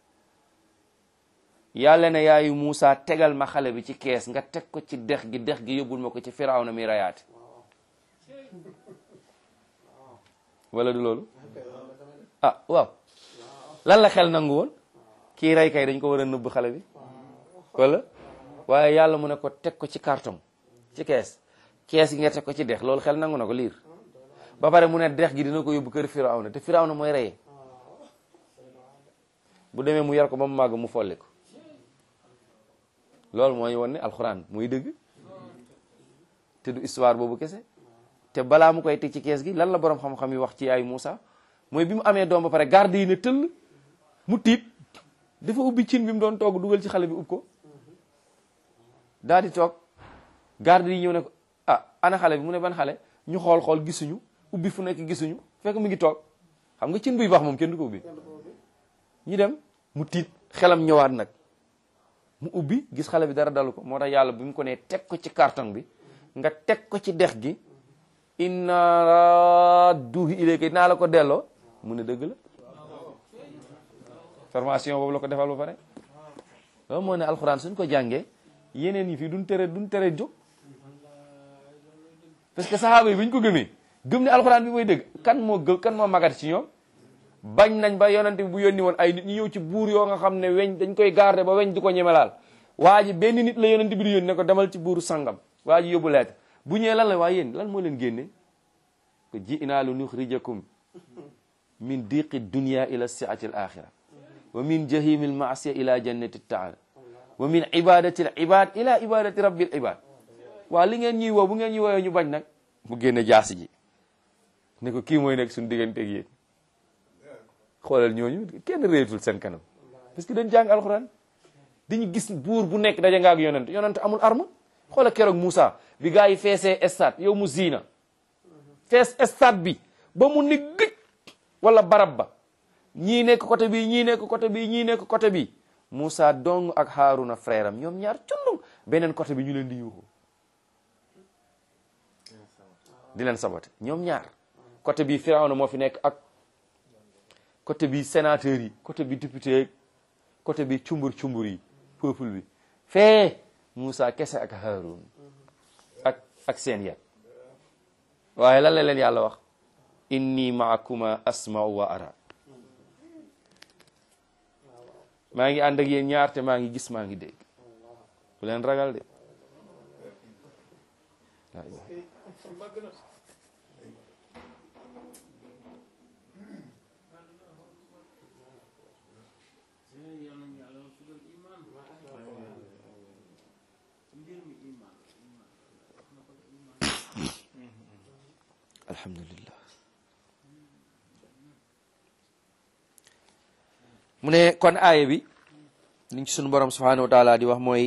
yàlla ne yaayu Moussa tegal ma xale bi ci kees nga teg ko ci dex gi dex gi yóbbul ma ko ci Firawna mi rayaate wala du loolu ah waaw lan la xel nangu woon kii rey kay dañ ko war a nëbb xale bi wala waaye yàlla mu ne ko teg ko ci carton ci kees kees gi nga teg ko ci dex loolu xel nangu na ko liir ba pare mu ne dex gi dina ko yóbbu kër Firawna te Firawna mooy reye bu demee mu yar ko ba mu màgg mu folli ko loolu mooy won ne alxuraan muy dëgg te du histoire boobu kese te balaa mu koy teg ci kees gi lan la borom xam-xam yi wax ci ay Moussa mooy bi mu amee doom ba pare garde yi ne tëll mu tiit dafa ubbi cin bi mu doon togg dugal ci xale bi ub ko daal di toog garde yi ñëw ne ko ah ana xale bi mu ne ban xale ñu xool xool gisuñu ubbi fu nekk gisuñu fekk mu ngi toog xam nga cin buy baax moom kenn du ko ubbi ñu dem mu tiit xelam ñëwaat nag mu ubbi gis xale bi dara dalu ko moo tax yàlla bi mu ko nee teg ko ci carton bi nga teg ko ci dex gi inna radduhu ilayka naa la ko delloo mu ne dëgg la formation boobu la ko defal ba pare loolu moo ne alxuraan suñ ko jàngee yeneen yi fii duñ tere duñ tere jóg parce que saxaaba yi bu ñu ko gëmee gëm ne alxuraan bi mooy dëgg kan moo gëm kan moo magat ci ñoom bañ nañ ba yonante bi bu yónni woon ay nit ñu ñëw ci buur yoo nga xam ne weñ dañ koy garder ba weñ di ko ñemelaal waa ji benn nit la yonante bi di yónni ne ko demal ci buuru sangam waa ji yóbbu lettre bu ñëwee lan la waa yéen lan moo leen génne ko ji inaa lu nuxrijakum min diqi dunia ila siati al axira wa min jahimi al maasiya ila jannati taala wa min ibadati al ibad ila ibadati rabbil ibad waa li ngeen ñuy woo bu ngeen ñuy woowee ñu bañ nag mu génne jaasi ji ne ko kii mooy nekk suñu digganteeg yéen xoolal ñooñu kenn réetul seen kanam parce que dañ jàng alxuraan dañu gis buur bu nekk daja nga ak yonent yonent amul arme xoolal keroog Moussa bi gars yi feesee stade yow mu ziina fees stade bi ba mu ni gëj wala barab ba ñii nekk côté bi ñii nekk côté bi ñii nekk côté bi Moussa dong ak Haruna frère am ñoom ñaar cundung beneen côté bi ñu leen di yuuxu di leen sabote ñoom ñaar côté bi Firawna moo fi nekk ak côté bi sénateur yi côté bi député côté bi cumbur cumbur yi peuple bi fee Moussa kese ak Haroun ak ak seen yet waaye lan la leen yàlla wax inni maakuma asma'u wa ara maa ngi ànd ak yéen ñaar te maa ngi gis maa ngi dégg bu leen ragal de alhamdulillah mu ne kon aaya bi liñ ci sunu borom subhanahu wa taala di wax mooy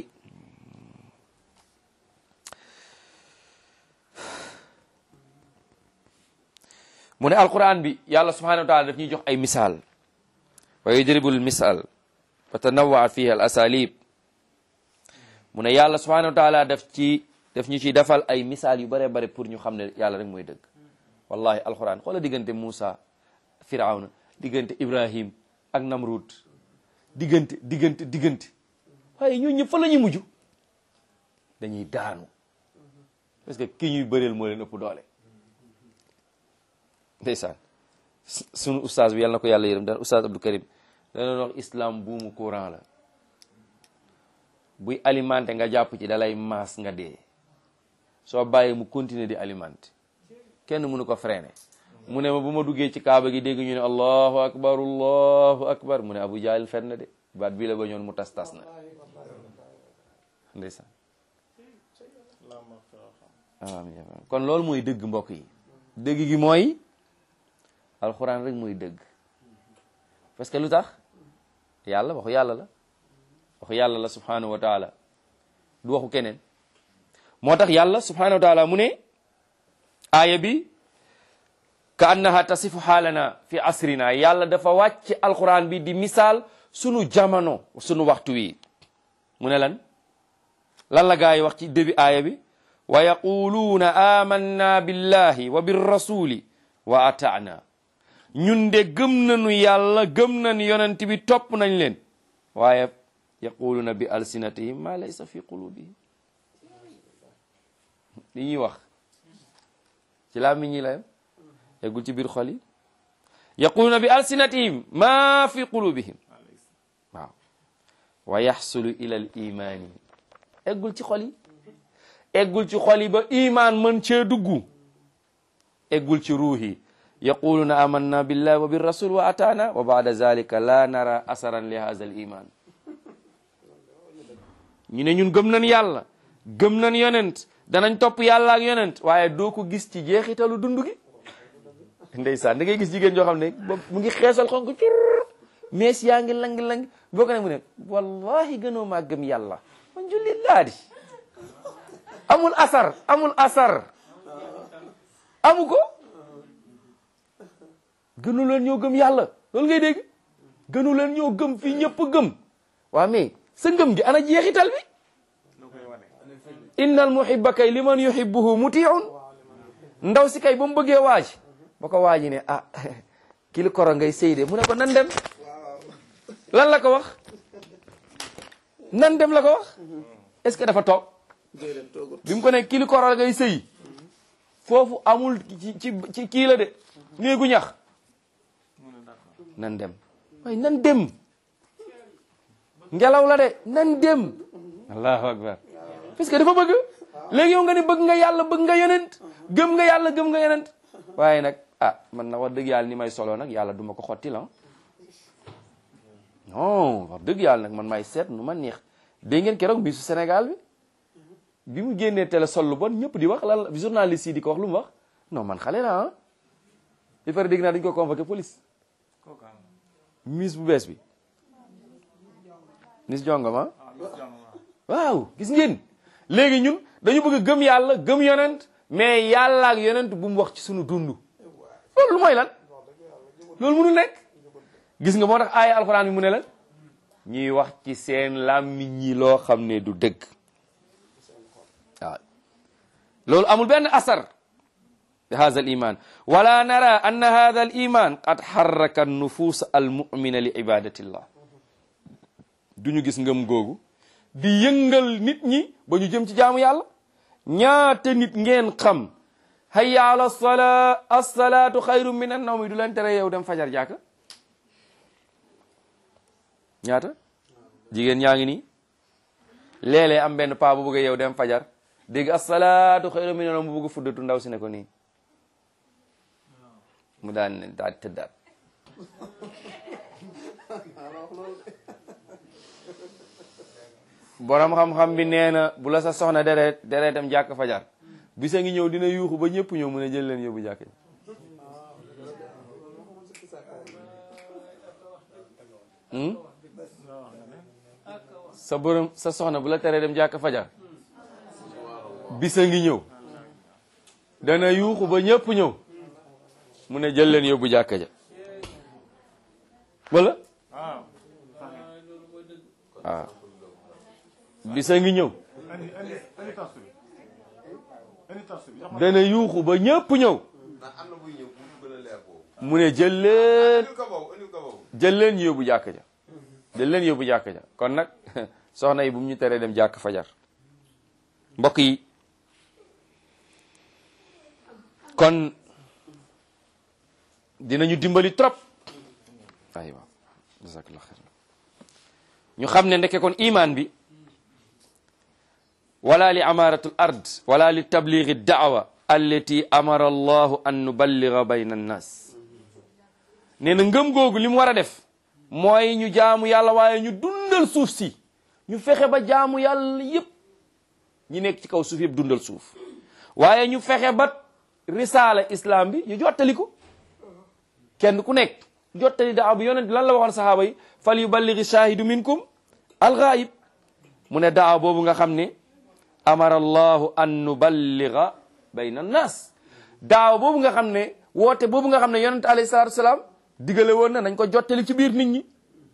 mu ne alquran bi yàlla subhanahu wa taala daf ñuy jox ay misaal wa yudribul misal wa tanawaa fihi al asalib mu ne yàlla subhanahu wa taala daf ci daf ñu ciy defal ay misaal yu bare bare pour ñu xam ne yàlla rek mooy dëgg wallahi alquran xoola diggante Moussa Firawna diggante Ibrahim ak Namrud diggante diggante diggante waaye ñoo ñëpp fa la ñuy mujj dañuy daanu parce que ki ñuy bëreel moo leen ëpp doole ndeysaan sunu ustaas bi yàlla na ko yàlla yërëm daan ustaas Abdou Karim dana wax islam buumu courant la buy alimenté nga jàpp ci dalay maas nga dee soo bàyyee mu continuer di alimenté kenn mënu ko freiné mu ne ma bu ma duggee ci kaaba gi dégg ñu ne allahu akbar allahu akbar mu ne abu jahl fen na de baat bii la ba ñoon mu tas tas na ndeysaan amiin kon loolu mooy dëgg mbokk yi dëgg gi mooy alxuraan rek mooy dëgg parce que lu tax yàlla waxu yàlla la waxu yàlla la subhanahu wa taala du waxu keneen moo tax yàlla subhanahu wa taala mu ne aaya bi ka annaha tasifu xaalana fi asrina yàlla dafa wàcc alquran bi di misaal sunu jamono sunu waxtu wi mu ne lan lan la gaa yi wax ci début aaya bi wa yaquluuna amanna billahi wa birrasuli wa ataana ñun de gëm nañu yàlla gëm nañu yonent bi topp nañ leen waaye yaquluuna bi alsinatihim ma laysa fi qulubihim li ñuy wax ci làmmiñ ñi la yem eggul ci biir xol yi yaquluuna bi alsinatihim ma fi qulubihim waaw wa yaxsulu ila al imaani eggul ci xol yi eggul ci xol yi ba iman mën cee dugg eggul ci ruux yi yaquluuna amanna billahi wa birrasul wa ataana wa baada zalika la nara asaran li haza al iman ñu ne ñun gëm nañ yàlla gëm nañ yonent danañ topp yàlla ak yonent waaye doo ko gis ci jeexitalu dund gi ndeysaan da ngay gis jigéen joo xam ne ba mu ngi xeesal xonk cur mees yaa ngi lang-lang boo ko ne mu ne wallahi gënoo maa gëm yàlla man jullit laa di amul asar amul asar amu ko gënu leen ñoo gëm yàlla loolu ngay dégg gënu leen ñoo gëm fii ñëpp gëm waa mais sa ngëm gi ana jeexital bi innal muhibba kay liman yuhibbuhu mutiun ndaw si kay ba mu bëggee waaj ba ko waaji ne ah kili koro ngay sëy de mu ne ko nan dem lan la ko wax nan dem la ko wax est-ce que dafa toog bi mu ko ne kili koro ngay sëy foofu amul ci ci ci kii la de néegu ñax nan dem waaye nan dem ngelaw la de nan dem allahu akbar parce que dafa bëgg léegi yow nga ne bëgg nga yàlla bëgg nga yonent gëm nga yàlla gëm nga yonent waaye nag ah man na wax dëgg yàlla ni may solo nag yàlla duma ko xotti la non wax dëgg yàlla nag man may seet nu ma neex dégg ngeen keroog Miss Sénégal bi bi mu génnee télé sol lu bon ñëpp di wax lan journaliste yi di ko wax lu mu wax non man xale la ah il faut dégg naa dañu ko convoqué police Miss bu bees bi Miss Jongoma waaw gis ngeen léegi ñun dañu bëgg gëm yàlla gëm yonent mais yàlla ak yonent bu mu wax ci sunu dund loolu lu mooy lan loolu mënul nekk gis nga moo tax aaya alxuraan bi mu ne la ñuy wax ci seen làmmiñ ñi loo xam ne du dëgg waaw loolu amul benn asar bi hada al iman wala nara anna hada al iman qad xarraka an nufus al mumina li ibadatillah duñu gis ngëm googu di yëngal nit ñi ba ñu jëm ci jaamu yàlla ñaata nit ngeen xam hayya ala salaa assalaatu xayru min an nawmi du leen tere yow dem fajar jàkka ñaata jigéen ñaa ngi nii léeg-léeg am benn paa bu bëgg yow dem fajar dégg assalaatu xayru min an nawmi bu bëgg fuddatu ndaw si ne ko nii mu daan ne daal tëddaat borom xam-xam bi nee na bu la sa soxna deret deretam jàkk fajar bisa ngi ñëw dina yuuxu ba ñëpp ñëw mu ne jël leen yóbbu jàkk ji sa borom sa soxna bu la teree dem jàkk fajar bisa ngi ñëw dana yuuxu ba ñëpp ñëw mu ne jël leen yóbbu jàkk ja wala waaw bisa ngi ñëw dana yuuxu ba ñëpp ñëw mu ne jël leen jël leen yóbbu jàkk ja jël leen yóbbu jàkk ja kon nag soxna yi bu mu ñu teree dem jàkk fajar mbokk yi kon dinañu dimbali trop aywa jazakallah xayr ñu xam ne ndeke kon iman bi wala li amaratu l ard wala li tabligi daawa allati amara allahu an nuballiga bayna annas nee na ngëm googu li mu war a def mooy ñu jaamu yàlla waaye ñu dundal suuf si ñu fexe ba jaamu yàlla yépp ñi nekk ci kaw suuf yëpp dundal suuf waaye ñu fexe ba risaala islam bi ñu jottali ko kenn ku nekk jottali daaw bi yonent lan la waxoon sahaaba yi fal yuballigi shahidu minkum alghaib mu ne daaw boobu nga xam ne amara allahu an nuballiga bayna annas daaw boobu nga xam ne woote boobu nga xam ne yonent alayhi salatu wasalaam digale woon na nañ ko jottali ci biir nit ñi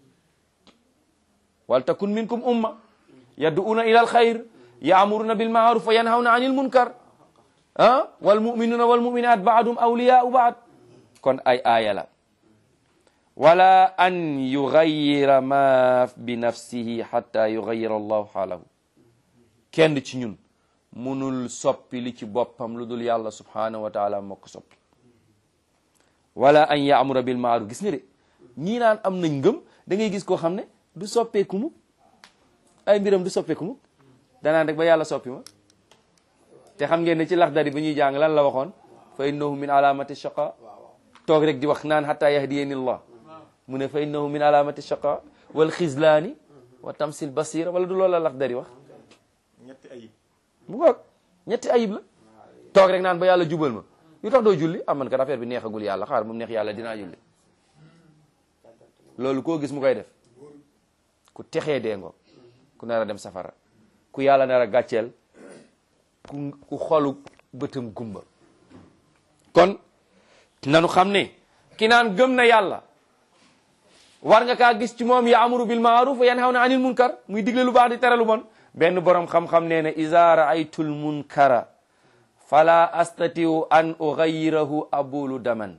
wal takun minkum umma yad'una ila alxayr yaamuruna bilmaaruf wa yanhawna anil munkar ah wal muminuna wal muminat baadum awliyaau baad kon ay aaya la wala an yugayira ma bi nafsihi xatta yugayira allahu xaalahu kenn ci ñun munul soppi li ci boppam lu dul yàlla subhanahu wa taala moo ko soppi wala an yaamura bil maaruf gis nga de ñii naan am nañ ngëm da ngay gis koo xam ne du soppeeku mu ay mbiram du soppeeku mu danaan rek ba yàlla soppi ma te xam ngeen ne ci laxdari ba ñuy jàng lan la waxoon fa innahu min alamati shaqa toog rek di wax naan hatta yahdiyani allah mu ne fa innahu min alamati shaqa wal xizlaani wa tamsil basira wala du loolu la laxdari wax ñetti ayib mu ngoog ñetti ayib la toog rek naan ba yàlla jubal ma yu tax doo julli am man kat affaire bi neexagul yàlla xaar moom neex yàlla dinaa julli loolu koo gis mu koy def ku texee dee ngo ku nar a dem safara ku yàlla nar a gàcceel ku ku xolu bëtam gumba kon nanu xam ne ki naan gëm na yàlla war nga kaa gis ci moom yaamuru bil maaruf wa yanhawna anil munkar muy digle lu baax di tere lu bon benn borom xam-xam nee na iza raaytul munkara fala astatiu an ughayirahu abulu daman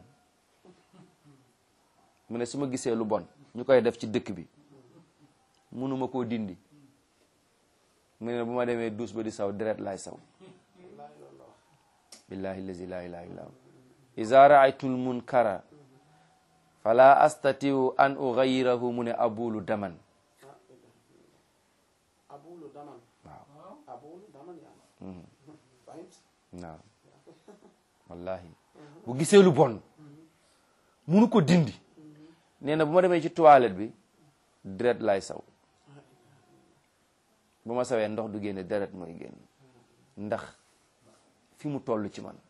mu ne su ma gisee lu bon ñu koy def ci dëkk bi munuma koo dindi mu ne bu ma demee duus ba di saw deret laay saw billahi lazi la ilaha illa hu iza raaytul munkara fala astatiu an ughayirahu mu ne abulu daman abulu daman waaw abulu daman yani fahimت waaw wallahi bu gisee lu bon munu ko dindi nee na bu ma demee ci toilette bi deret laay saw bu ma sawee ndox du génne deret mooy génn ndax fi mu toll ci man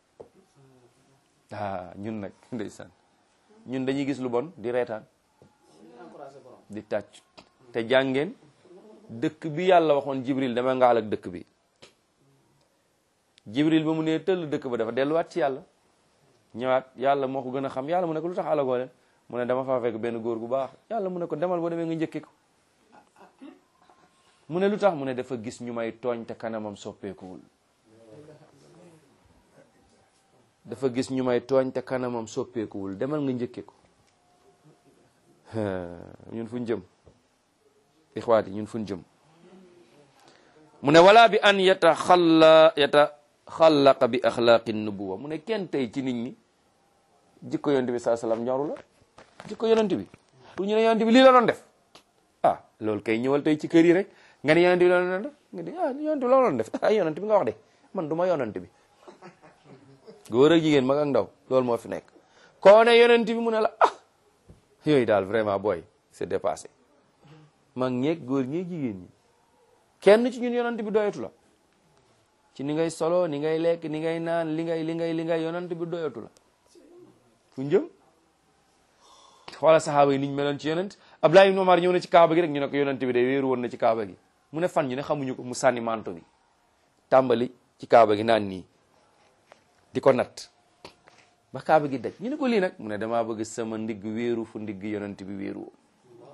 ah ñun nag ndeysaan ñun dañuy gis lu bon di reetaan encouragé borom di tàcc te jàngeen dëkk bi yàlla waxoon jibril dama ngaal ak dëkk bi jibril ba mu nee tëll dëkk ba dafa delluwaat ci yàlla ñëwaat yàlla moo ko gën a xam yàlla mu ne ko lu tax alagoo leen mu ne dama faa fekk benn góor gu baax yàlla mu ne ko demal boo demee nga njëkke ko mu ne lu tax mu ne dafa gis ñu may tooñ te kanamam soppeekuwul dafa gis ñu may tooñ te kanamam soppeekuwul demal nga njëkke ko ñun fuñ jëm ixwaati ñun fuñ jëm mu ne wala bi an yataxalla yataxallaqa bi axlaaqi nubuwa mu ne kenn tey ci nit ñi jikko yonent bi saa salaam ñoru la jikko yonent bi pour ñu ne yonent bi lii la doon def ah loolu kay ñëwal tey ci kër yi rek nga ne yonent bi la doon def nga di ah yonent bi la doon def ah yonent bi nga wax de man du ma yonent bi góor ak jigéen mag ak ndaw loolu moo fi nekk koo ne yonent bi mu ne la ah yooyu daal vraiment booy c'est dépassé mag ñeeg góor ñeeg jigéen ñi kenn ci ñun yonent bi doyatu la ci ni ngay solo ni ngay lekk ni ngay naan li ngay li ngay li ngay yonent bi doyatu la fu njëm xoola saxaaba yi niñ meloon ci yonent Abdullah ibn Umar ñëw na ci kaaba gi rek ñu ne ko yonent bi de wéeru woon na ci kaaba gi mu ne fan ñu ne xamuñu ko mu sànni manto bi tàmbali ci kaaba gi naan nii di ko natt ba kaaba gi daj ñu ne ko lii nag mu ne damaa bëgg sama ndigg wéeru fu ndigg yonent bi wéeru woon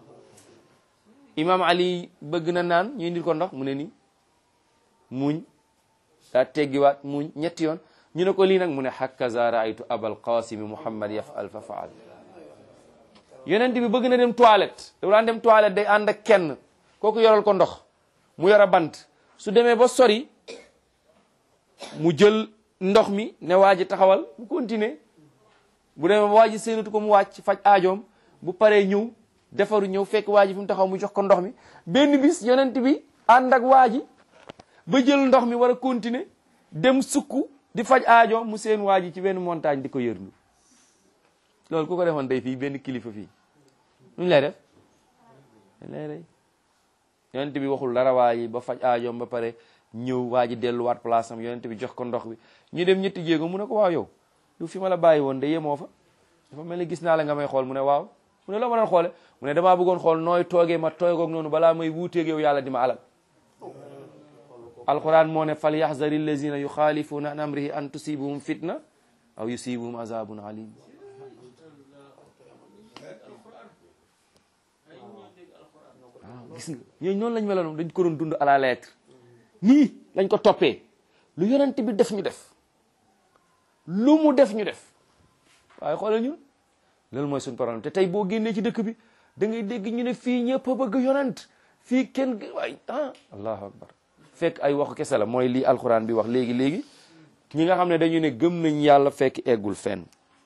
imam ali bëgg na naan ñu indil ko ndox mu ne nii muñ daa teggiwaat muñ ñetti yoon ñu ne ko lii nag mu ne hakaza raaytu abal qasimi muhammad yafal fa faal yonent bi bëgg na dem toilette da daan dem toilette day ànd ak kenn kooku yoral ko ndox mu yor a bant su demee ba sori mu jël ndox mi ne waa ji taxawal mu continuer bu demee ba waa ji séenatu ko mu wàcc faj aajoom bu paree ñëw defaru ñëw fekk waa ji fi mu taxaw mu jox ko ndox mi benn bis yonent bi ànd ak waa ji ba jël ndox mi war a continuer dem sukk di faj aajoom mu seen waa ji ci benn montagne di ko yërndu loolu ku ko defoon day fii benn kilifa fii nuñ lay def dañ lay rey yonent bi waxul dara waa ji ba faj aajoom ba pare ñëw waa ji delluwaat place am yonent bi jox ko ndox bi ñu dem ñetti jéego mu ne ko waaw yow lu fi ma la bàyyi woon de yemoo fa dafa mel ni gis naa la nga may xool mu ne waaw mu ne loo ma doon xoole mu ne damaa bëggoon xool nooy toogee ma toogoog noonu balaa may wuuteeg yow yàlla di ma alal alquran moo ne fal yaxzari allazina yuxaalifuuna an amrihi an tusibuhum fitna aw yusibuhum azabun alim waaw gis nga ñooñu noonu lañ meloon dañ ko doon dund à la lettre nii lañ ko toppee lu yonent bi def ñu def lu mu def ñu def waaye xoolal ñun loolu mooy suñu problème te tey boo génnee ci dëkk bi da ngay dégg ñu ne fii ñëpp a bëgg yonent fii kenn waay ah allahu akbar fekk ay waxu kese la mooy lii alquran bi wax léegi léegi ñi nga xam ne dañu ne gëm nañ yàlla fekk eggul fenn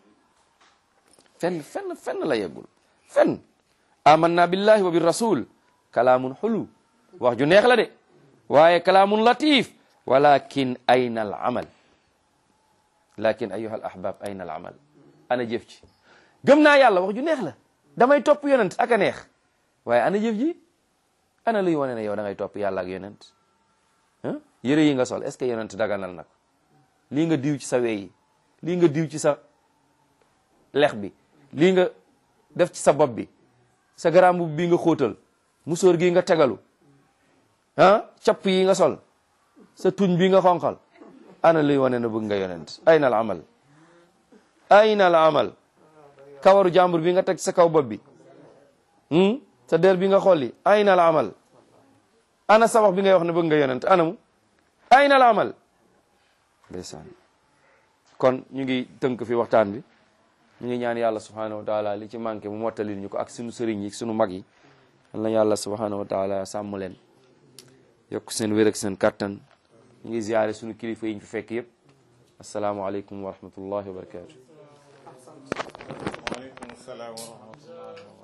fenn fenn fenn la yeggul fenn amanna billahi wa bi rasul kalaamun xulu wax ju neex la de waaye kalaamun latif walakin ayna al amal lakin ayuha al ahbab ayna al amal ana jëf ci gëm naa yàlla wax ju neex la damay topp yonent ak a neex waaye ana jëf ji ana luy wane ne yow da ngay topp yàlla ak yonent ah yére yi nga sol est ce que yonent daganal na ko lii nga diw ci sa wey yi lii nga diw ci sa lex bi lii nga def ci sa bopp bi sa garambu bi nga xóotal musóor gi nga tegalu ah capp yi nga sol sa tuñ bi nga xonqal ana luy wane na bëgg nga yonent ayna al amal ayna al amal kawaru jàmbur bi nga teg sa kaw bopp bi sa der bi nga xolli ayna al amal ana sabax bi ngay wax ne bëgg nga yonent anamu ayna al amal ndeysaan kon ñu ngi tënk fi waxtaan bi ñu ngi ñaan yàlla subhanahu wa taala li ci manqué mu mottalil ñu ko ak sunu sëriñ yi sunu mag yi yal na yàlla subhanahu wa taala sàmm leen yokk seen wér ak seen kattan ñu ngi ziyaare sunu kilifa yi ñu fi fekk yëpp asalaamualeykum wa rahmatullahi wa barakatu waaleykum salaam wa rahmatullahi wa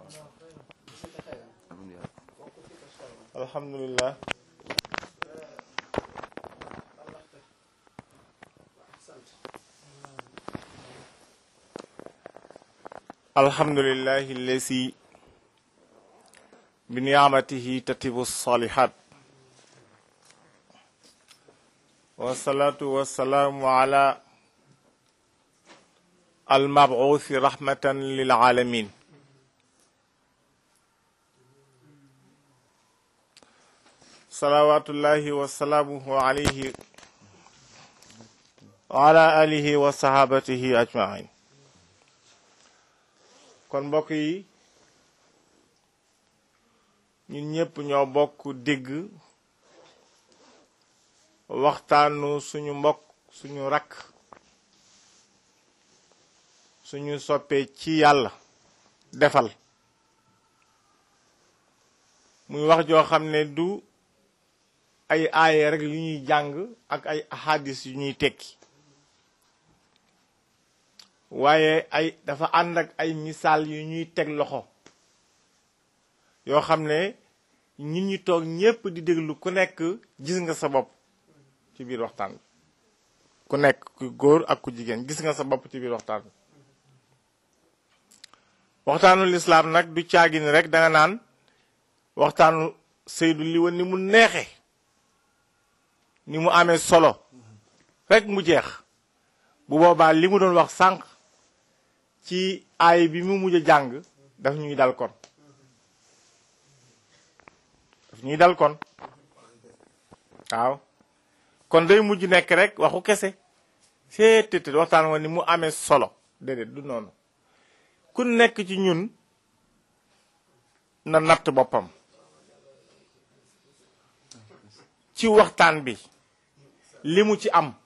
barakatuh alhamdulillah alhamdulillahi allazi bi ni'matihi tatibu salihat wassalatu wassalamu ala almabuuthi rahmatan lil alamin salawatullahi wasalaamuhu alayhi wa ala alihi wa sahabatihi ajmain kon mbokk yi ñun ñëpp ñoo bokk dégg waxtaanu suñu mbokk suñu rakk suñu soppee ci yàlla defal muy wax joo xam ne du ay aaye rek yu ñuy jàng ak ay ahadis yu ñuy tekki waaye ay dafa ànd ak ay misaal yu ñuy teg loxo yoo xam ne ñun ñi toog ñépp di déglu ku nekk gis nga sa bopp ci biir waxtaan bi ku nekk ku góor ak ku jigéen gis nga sa bopp ci biir waxtaan bi waxtaanu lislaam nag du caagi ni rek danga naan waxtaanu Seydou li woon ni mu neexe ni mu amee solo rek mu jeex bu boobaa li mu doon wax sànq ci aay bi mu mujj a jàng daf ñuy dal kon daf ñuy dal kon waaw kon day mujj nekk rek waxu kese seetété waxtaan woon ni mu amee solo déedéet du noonu ku nekk ci ñun na natt boppam ci waxtaan bi li mu ci am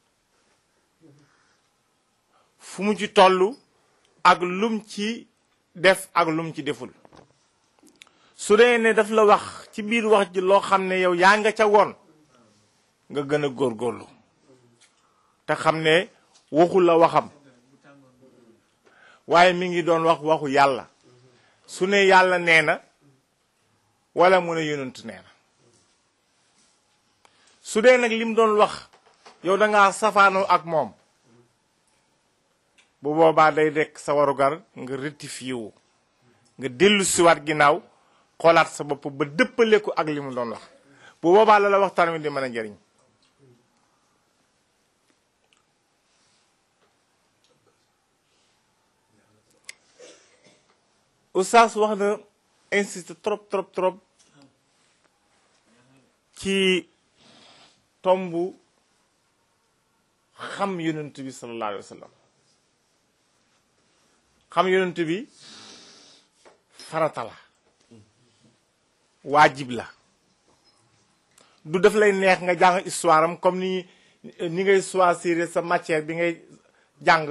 fu mu ci toll ak lum ci def ak lum ci deful su dee ne daf la wax ci biir wax ji loo xam ne yow yaa nga ca woon nga gën a góorgóorlu te xam ne waxu la waxam waaye mi ngi doon wax waxu yàlla su ne yàlla nee na wala mu ne yonent nee na su dee nag lim doon wax yow da ngaa safaanoo ak moom bu boobaa day dekk sa warugar nga rectifié wu nga dellu siwaat ginnaaw xoolaat sa bopp ba dëppale ko ak li mu doon wax bu boobaa la la waxtaan wi di mën a njëriñ Oustaz wax na insiste trop trop trop ci tombu xam yonent bi sallallahu alayhi wa sallam xam yonent bi farata la waajib la du def lay neex nga jàng histoire am comme ni ni ngay choisir sa matière bi ngay jàng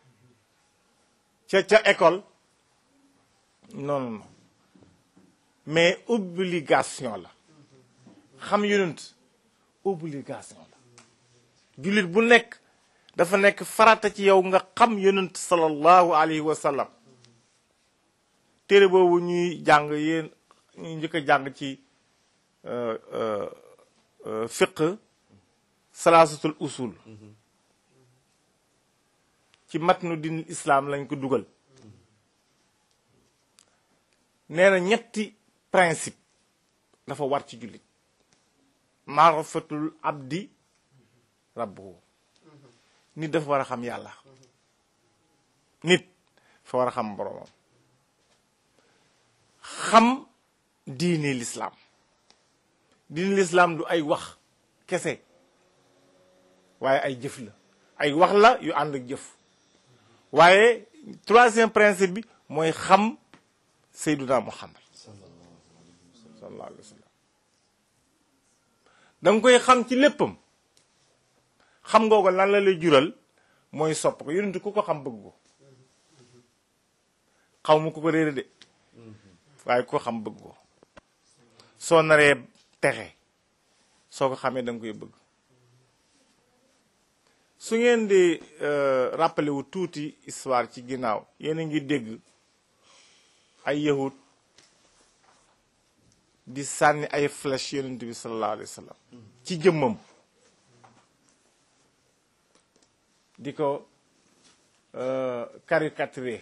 ca ca école non non non mais obligation la xam yonent obligation la jullit bu nekk dafa nekk farata ci yow nga xam yonent sallallahu alayhi wa sallam téere boobu ñuy jàng yéen ñu njëkk a jàng ci fiq salaasatul usul ci matnu din islam lañ ko dugal nee na ñetti principe dafa war ci jullit maarifatul abdi rabbuhu nit dafa war a xam yàlla nit fa war a xam boromam xam diini lislaam diini lislaam du ay wax kese waaye ay jëf la ay wax la yu ànd ak jëf waaye troisième principe bi mooy xam Seyduna Muhammad sallallahu alayhi wa sallam da nga koy xam ci léppam xam nga ko lan la lay jural mooy sopp ko yonent ku ko xam bëgg ko xaw ma ku ko réere de waaye ku ko xam bëgg ko soo naree texe soo ko xamee da nga koy bëgg su ngeen di rappelé wu tuuti histoire ci ginnaaw yéen a ngi dégg ay yahud di sànni ay flèche yonent bi sallallahu alayhi wa sallam ci jëmmam di ko caricaturer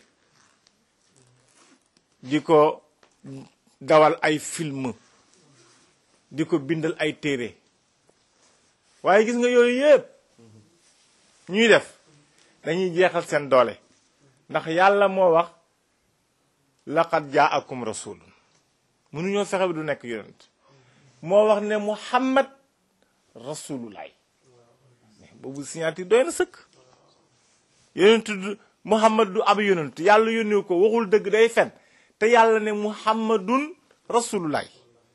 di ko dawal ay film di ko bindal ay téere waaye gis nga yooyu yëpp ñuy def dañuy jeexal seen doole ndax yàlla moo wax laqad jaakum rasulun mënuñoo fexe bi du nekk yonent moo wax ne muhammad rasulullah boobu signature doy na sëkk yonent du muhammad du ab yonent yàlla yónni ko waxul dëgg day fen te yàlla ne muhammadun rasulullah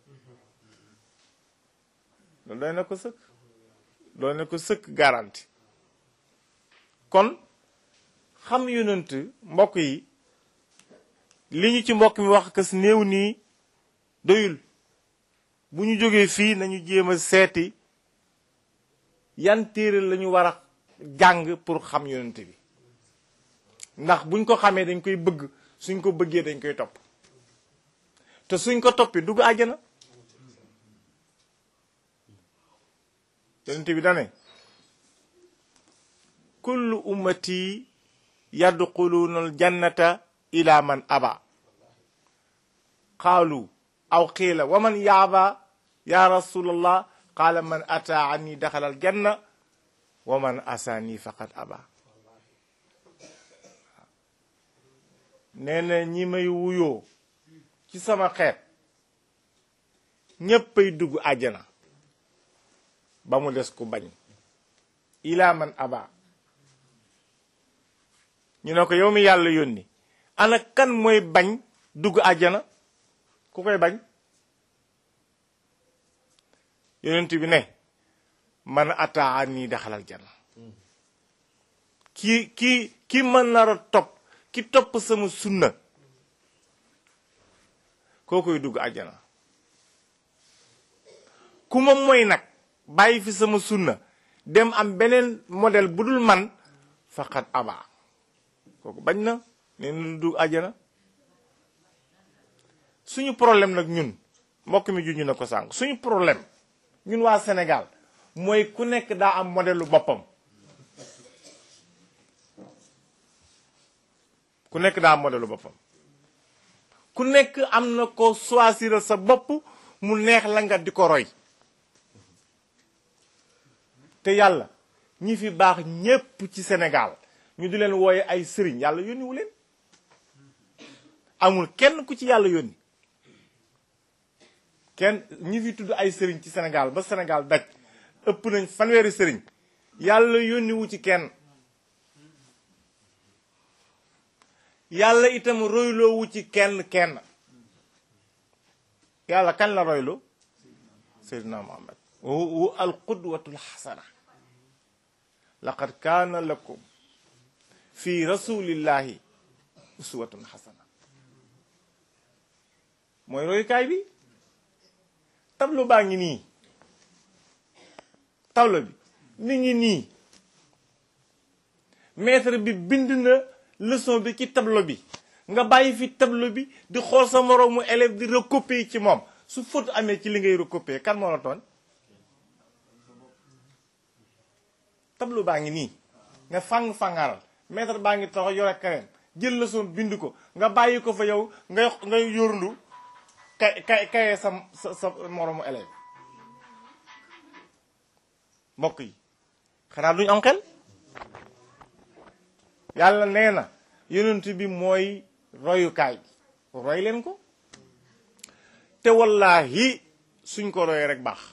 loolu doy na ko sëkk doy na ko sëkk garanti kon xam yonent mbokk yi li ñu ci mbokk mi wax kës néew nii doyul bu ñu jógee fii nañu jéem a seeti yan téere la ñu war a jàng pour xam yonent bi ndax buñ ko xamee dañ koy bëgg suñ ko bëggee dañ koy topp te suñ ko toppi dugg àjjana yonent bi dane kullu ummati yadxuluuna aljannata ila man aba qaalu aw qiila wa man yaaba ya rasulallah qaala man ataani daxala aljanna wa man asaani faqad aba nee na ñi may wuyoo ci sama xeet ñéppay dugg àjjana ba mu des ku bañ ila man aba ñu ne ko yow mi yàlla yónni ana kan mooy bañ dugg àjjana ku koy bañ yonent bi ne man ataa nii daxalal jana ki ki ki mën nar a topp ki topp sama sunna koo koy dugg àjjana ku ma mooy nag bàyyi fi sama sunna dem am beneen modèle bu dul man faqat aba kooku bañ na nee na du dugg àjjana suñu problème nag ñun mbokk mi juñu na ko sànq suñu problème ñun waa Sénégal mooy ku nekk daa am modèle lu boppam ku nekk daa am modèle lu boppam ku nekk am na ko choisir sa bopp mu neex la nga di ko roy te yàlla ñi fi baax ñépp ci Sénégal ñu di leen wooye ay sëriñ yàlla yónniwu leen amul kenn ku ci yàlla yónni kenn ñi fi tudd ay sëriñ ci Sénégal ba Sénégal daj ëpp nañ fanweeri sëriñ yàlla yónniwu ci kenn yàlla itam royloowu ci kenn kenn yàlla kan la royloo seydina muhammad wa al qudwatul xasana laqad kaana lakum fi rasulillahi uswatun xasana mooy royukaay bi tableau baa ngi nii tableau bi mi ngi nii maître bi bind na leçon bi ci tableau bi nga bàyyi fi tableau bi di xool sa moroomu élève di recopier ci moom su faute amee ci li ngay recopier kan moo la tooñ tableau baa ngi nii nga fang-fangaral maître baa ngi taxaw yore kareem jël leçon bind ko nga bàyyi ko fa yow ngay ngay yórndu kay kay kayee sa sa sa moroomu élève mbokk yi xanaa duñu am xel yàlla nee na yonent bi mooy royukaay roy leen ko te wallahi suñ ko royee rek baax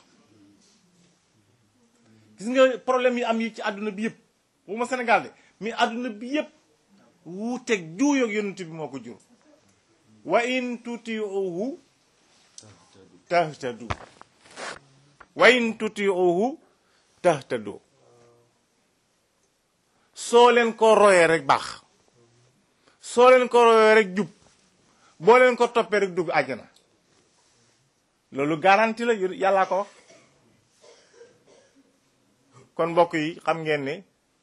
gis nga problème yi am yi ci àdduna bi yëpp bu ma Sénégal de mi àdduna bi yëpp wuuteeg juuyoog yonent bi moo ko jur wa in tutiuhu tahtadu wa in tutiuhu tahtadu soo leen ko royee rek baax soo leen ko royee rek jub boo leen ko toppee rek dugg àjjana loolu garanti la yàllaa ko wax kon mbokk yi xam ngeen ne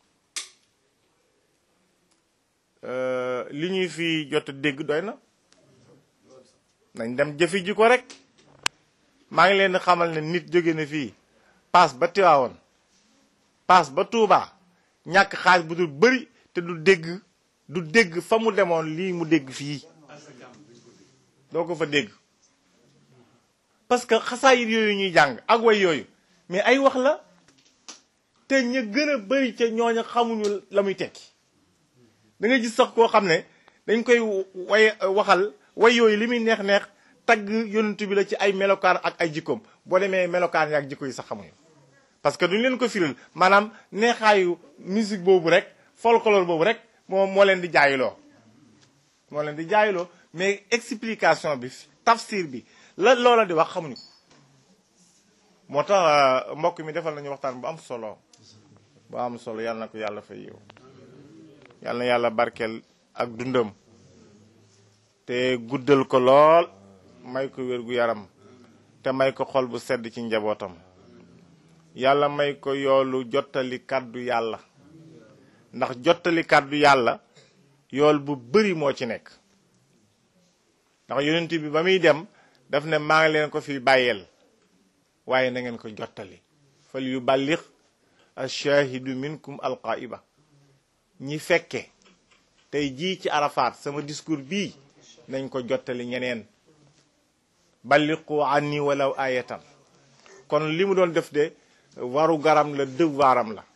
li ñuy fi jot a dégg doy na nañ dem jëfi ji ko rek maa ngi leen di xamal ne nit jóge na fii paas ba Tiwaawoon paas ba Tuubaa ñàkk xaalis bu dul bëri te du dégg du dégg fa mu demoon lii mu dégg fii doo ko fa dégg parce que xasaayit yooyu ñuy jàng ak way yooyu mais ay wax la te ña gën a bëri ca ñooña xamuñu la muy tekki da nga gis sax koo xam ne dañ koy way waxal way yooyu li muy neex neex tagg yonent bi la ci ay melokaan ak ay jikkoom boo demee melokaan yi ak jikko yi sax xamuñu parce que duñu leen ko firil maanaam neexaayu musique boobu rek folklore boobu rek moo moo leen di jaayiloo moo leen di jaayiloo mais explication bi tafsir bi la loola di wax xamuñu ko moo tax mbokk mi defal nañu waxtaan bu am solo bu am solo yàlla na ko yàlla fay yow yàlla na yàlla barkeel ak dundam te guddal ko lool may ko wér gu yaram te may ko xol bu sedd ci njabootam yàlla may ko yoolu jottali kàddu yàlla ndax jottali kàddu yàlla yool bu bari moo ci nekk ndax yonent bi ba muy dem daf ne maa ngi leen ko fi bàyyeel waaye na ngeen ko jottali fal yu ballix ash-shahidu minkum alqaiba ñi fekke tey jii ci arafaat sama discours bii nañ ko jottali ñeneen balliqu anni walaw ayatan kon li mu doon def de waru garam la devoiram la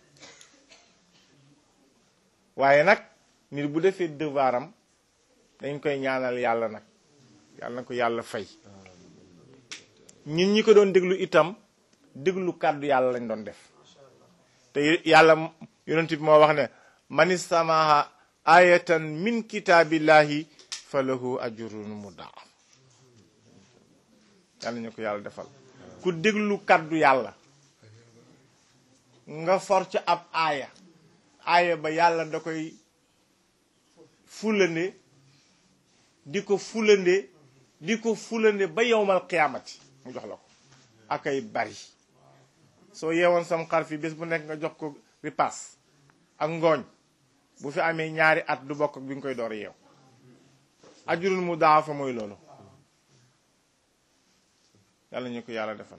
waaye nag nit bu defee devoiram dañ koy ñaanal yàlla nag yàlla na ko yàlla fay ñun ñi ko doon déglu itam déglu kàddu yàlla lañ doon def te yàlla yonent bi moo wax ne man istamaha ayatan min kitaabillahi fa lahu ajrun mudaaf yàlla ñu ko yàlla defal ku déglu kàddu yàlla nga for ca ab aaya aaya ba yàlla da koy fulande di ko fulande di ko fulande ba yowmal qiyaamati mu jox la ko akay bari soo yeewoon sam xar fi bés bu nekk nga jox ko ripaas ak ngooñ bu fi amee ñaari at du bokk bi nga koy door yeew ajurul mu daafa mooy loolu yàlla ñu ko yàlla defal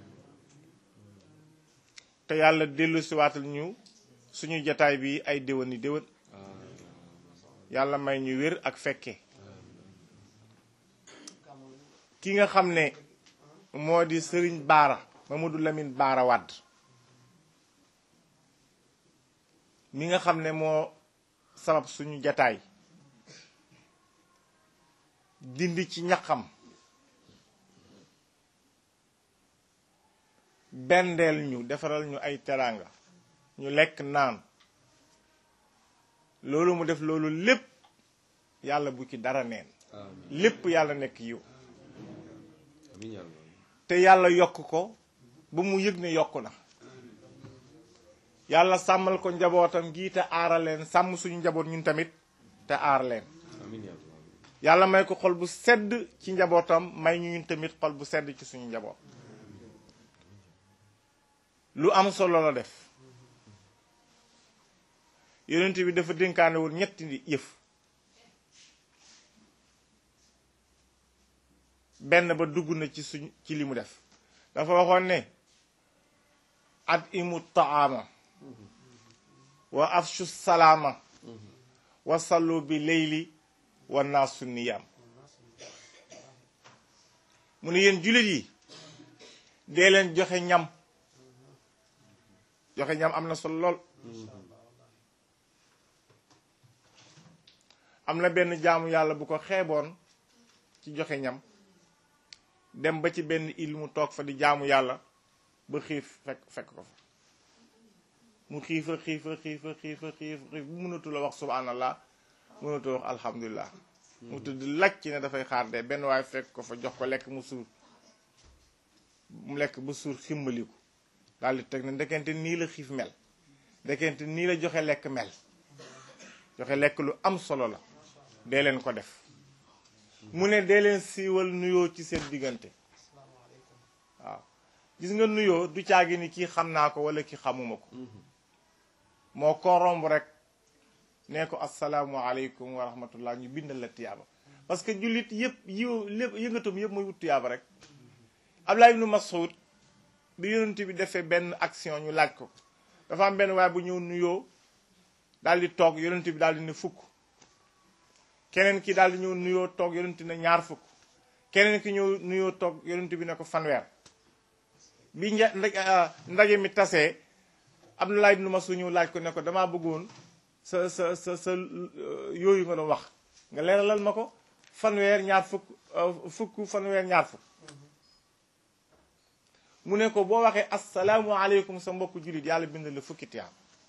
te yàlla dellu siwaatal ñu suñu jataay bi ay déwéni déwén yàlla may ñu wér ak fekke ki nga xam ne moo di sëriñ baara Mamadou Lamine baara Wàdd mi nga xam ne moo sabab suñu jataay dindi ci ñaqam bendeel ñu defaral ñu ay teraanga ñu lekk naan loolu mu def loolu lépp yàlla bu ci dara neen lépp yàlla nekk yiw te yàlla yokk ko ba mu yëg ne yokk na yàlla sàmmal ko njabootam gii te aara leen sàmm suñu njaboot ñun tamit te aar leen yàlla may ko xol bu sedd ci njabootam may ñu ñun tamit xol bu sedd ci suñu njaboot lu am solo la def yonent bi dafa dénkaane woon ñetti yëf benn ba dugg na ci suñ ci li mu def dafa waxoon ne at imu taama wa afshu salaama wa sallu bi leyli wa naasu niyaam mu ne yéen jullit yi dee leen joxe ñam joxe ñam am na solo lool am na benn jaamu yàlla bu ko xeeboon ci joxe ñam dem ba ci benn il mu toog fa di jaamu yàlla ba xiif fekk fekk ko fa mu xiifa xiifa xiifa xiifa xiif xiif bu mënatu la wax subhanallah mënatu wax alhamdulilah mu tudd laj ci ne dafay xaar de benn waaye fekk ko fa jox ko lekk mu suur mu lekk ba suur ximmaliku daal di teg ne ndekente nii la xiif mel ndekente nii la joxe lekk mel joxe lekk lu am solo la dee leen ko def mu ne dee leen siiwal nuyoo ci seen diggante waaw gis nga nuyoo du caagi ni kii xam naa ko wala kii xamuma ko moo ko romb rek nee ko asalaamualeykum wa rahmatullah ñu bindal la tiyaaba parce que jullit yëpp yiw lépp yëngatum yëpp mooy wut tiyaaba rek Abdullah ibnu Mas'ud bi yonent bi defee benn action ñu laaj ko dafa am benn waaye bu ñëw nuyoo daal di toog yonent bi daal di ne fukk keneen ki daal di ñëw nuyoo toog yonent ne ñaar fukk keneen ki ñëw nuyoo toog yonent bi ne ko fanweer bi nja ndaje mi tasee Abdullah ibnu Mas'ud ñëw laaj ko ne ko damaa bëggoon sa sa sa sa yooyu nga doon wax nga leeralal ma ko fanweer ñaar fukk fukk fanweer ñaar fukk mu ne ko boo waxee asalaamualeykum sa mbokku jullit yàlla bind la fukki tiyaab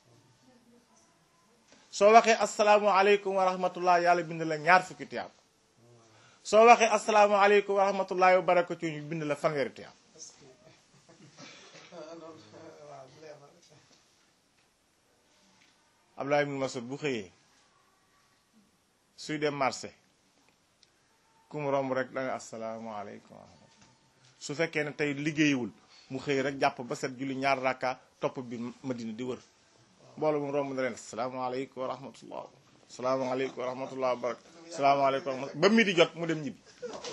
soo waxee asalaamualeykum wa rahmatullah yàlla bind la ñaar fukki tiyaab soo waxee asalaamualeykum wa rahmatullah wa barakatu ñu bind la fanweeri tiyaab Abdullah ibn Mas'ud bu xëyee suy dem marché ku mu romb rek da nga asalaamualeykum wa rahmatullah su fekkee ne tey liggéeyiwul mu xëy rek jàpp ba set julli ñaar rakka topp bi madina di wër mbooloo mu romb na leen asalaamaaleykum wa rahmatullah asalaamaaleykum wa rahmatullah wa barak asalaamaaleykum wa rahmatullah ba mi di jot mu dem ñibbi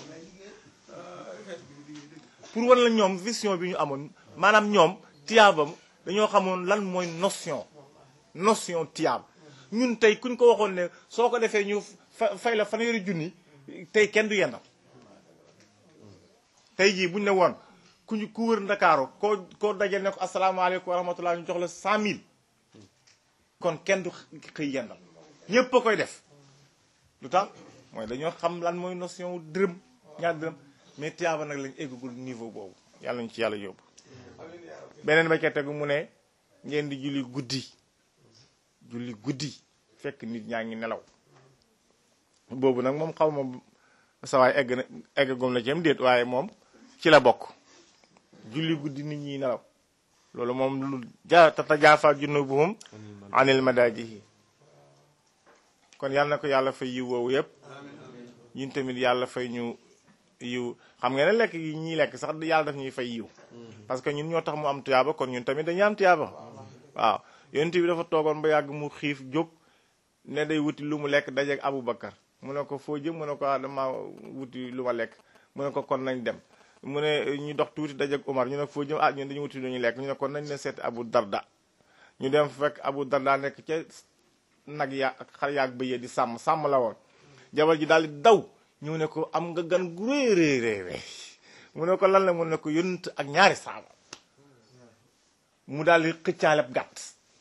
pour wan la ñoom vision bi ñu amoon maanaam ñoom tiyaabam dañoo xamoon lan mooy notion notion tiyaab ñun tey kuñ ko waxoon ne soo ko defee ñu fa fay la fanweeri junni tey kenn du yendal tey jii buñ ne woon ku ñu ku wër ndakaaru koo koo dajal ne ko asalaamaaleykum wa rahmatullah ñu jox la cent mille kon kenn du xëy yendal ñépp a koy def lu tax mooy dañoo xam lan mooy notion dërëm ñaar dërëm mais tiyaaba nag lañ eggagul niveau boobu yàlla ñu ci yàlla yóbbu beneen ba ca tegu mu ne ngeen di julli guddi julli guddi fekk nit ñaa ngi nelaw boobu nag moom xaw ma sawaay egg na eggagum na ci am déet waaye moom ci la bokk julli guddi nit ñi nelaw loolu moom lu ja tatajaafa junubuhum anil madaajihi kon yàlla na ko yàlla fay yiw woowu yëpp ñun tamit yàlla fay ñu yiw xam nga ne lekk yi ñuy lekk sax yàlla daf ñuy fay yiw parce que ñun ñoo tax mu am tuyaaba kon ñun tamit dañuy am tuyaaba waaw yonent bi dafa toogoon ba yàgg mu xiif jóg ne day wuti lu mu lekk dajeeg Aboubacar mu ne ko foo jëm mu ne ko dama wuti lu ma lekk mu ne ko kon nañ dem mu ne ñu dox tuuti dajeeg Umar ñu ne foo jëm ah ñun dañu wuti lu ñu lekk ñu ne kon nañ ne seet Abu Darda ñu dem fekk Abu Darda nekk ca nag ya ak xar yaag bëyee di sàmm sàmm la woon jabar ji daal di daw ñëw ne ko am nga gan gu rëy rëy rëy mu ne ko lan la mu ne ko yonent ak ñaari saaba mu daal di xëccaaleb gàtt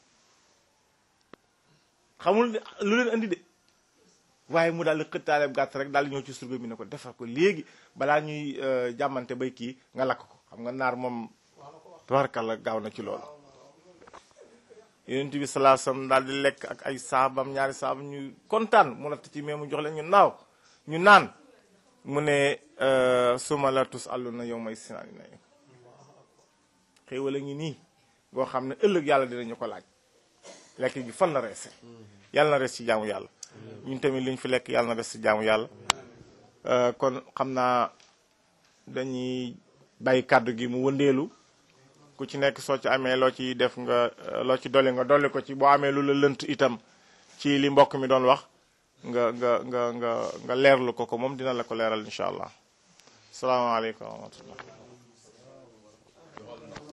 xamul lu leen andi de waaye mu daal di xëccaaleb gàtt rek daal di ñëw ci surga bi ne ko defar ko léegi balaa ñuy jàmmante bay kii nga lakk ko xam nga naar moom tubarkalla gaaw na ci loolu yonent bi salaa sallam daal di lekk ak ay saabam ñaari saabam ñu kontaan mu natt ci mais mu jox leen ñu naaw ñu naan mu ne suma la tus àllu na yow may sinaani nañu xéewal a ngi nii boo xam ne ëllëg yàlla dinañu ko laaj lekk gi fan la reese yàlla na res ci jaamu yàlla ñun tamit liñ fi lekk yàlla na res ci jaamu yàlla kon xam naa dañuy bàyyi kàddu gi mu wëndeelu ku ci nekk soo ci amee loo ci def nga loo ci dolli nga dolli ko ci boo amee lu la lënt itam ci li mbokk mi doon wax nga nga nga nga nga leerlu ko ko moom dina la ko leeral incha allah salaamaaleykum wa rahmatullah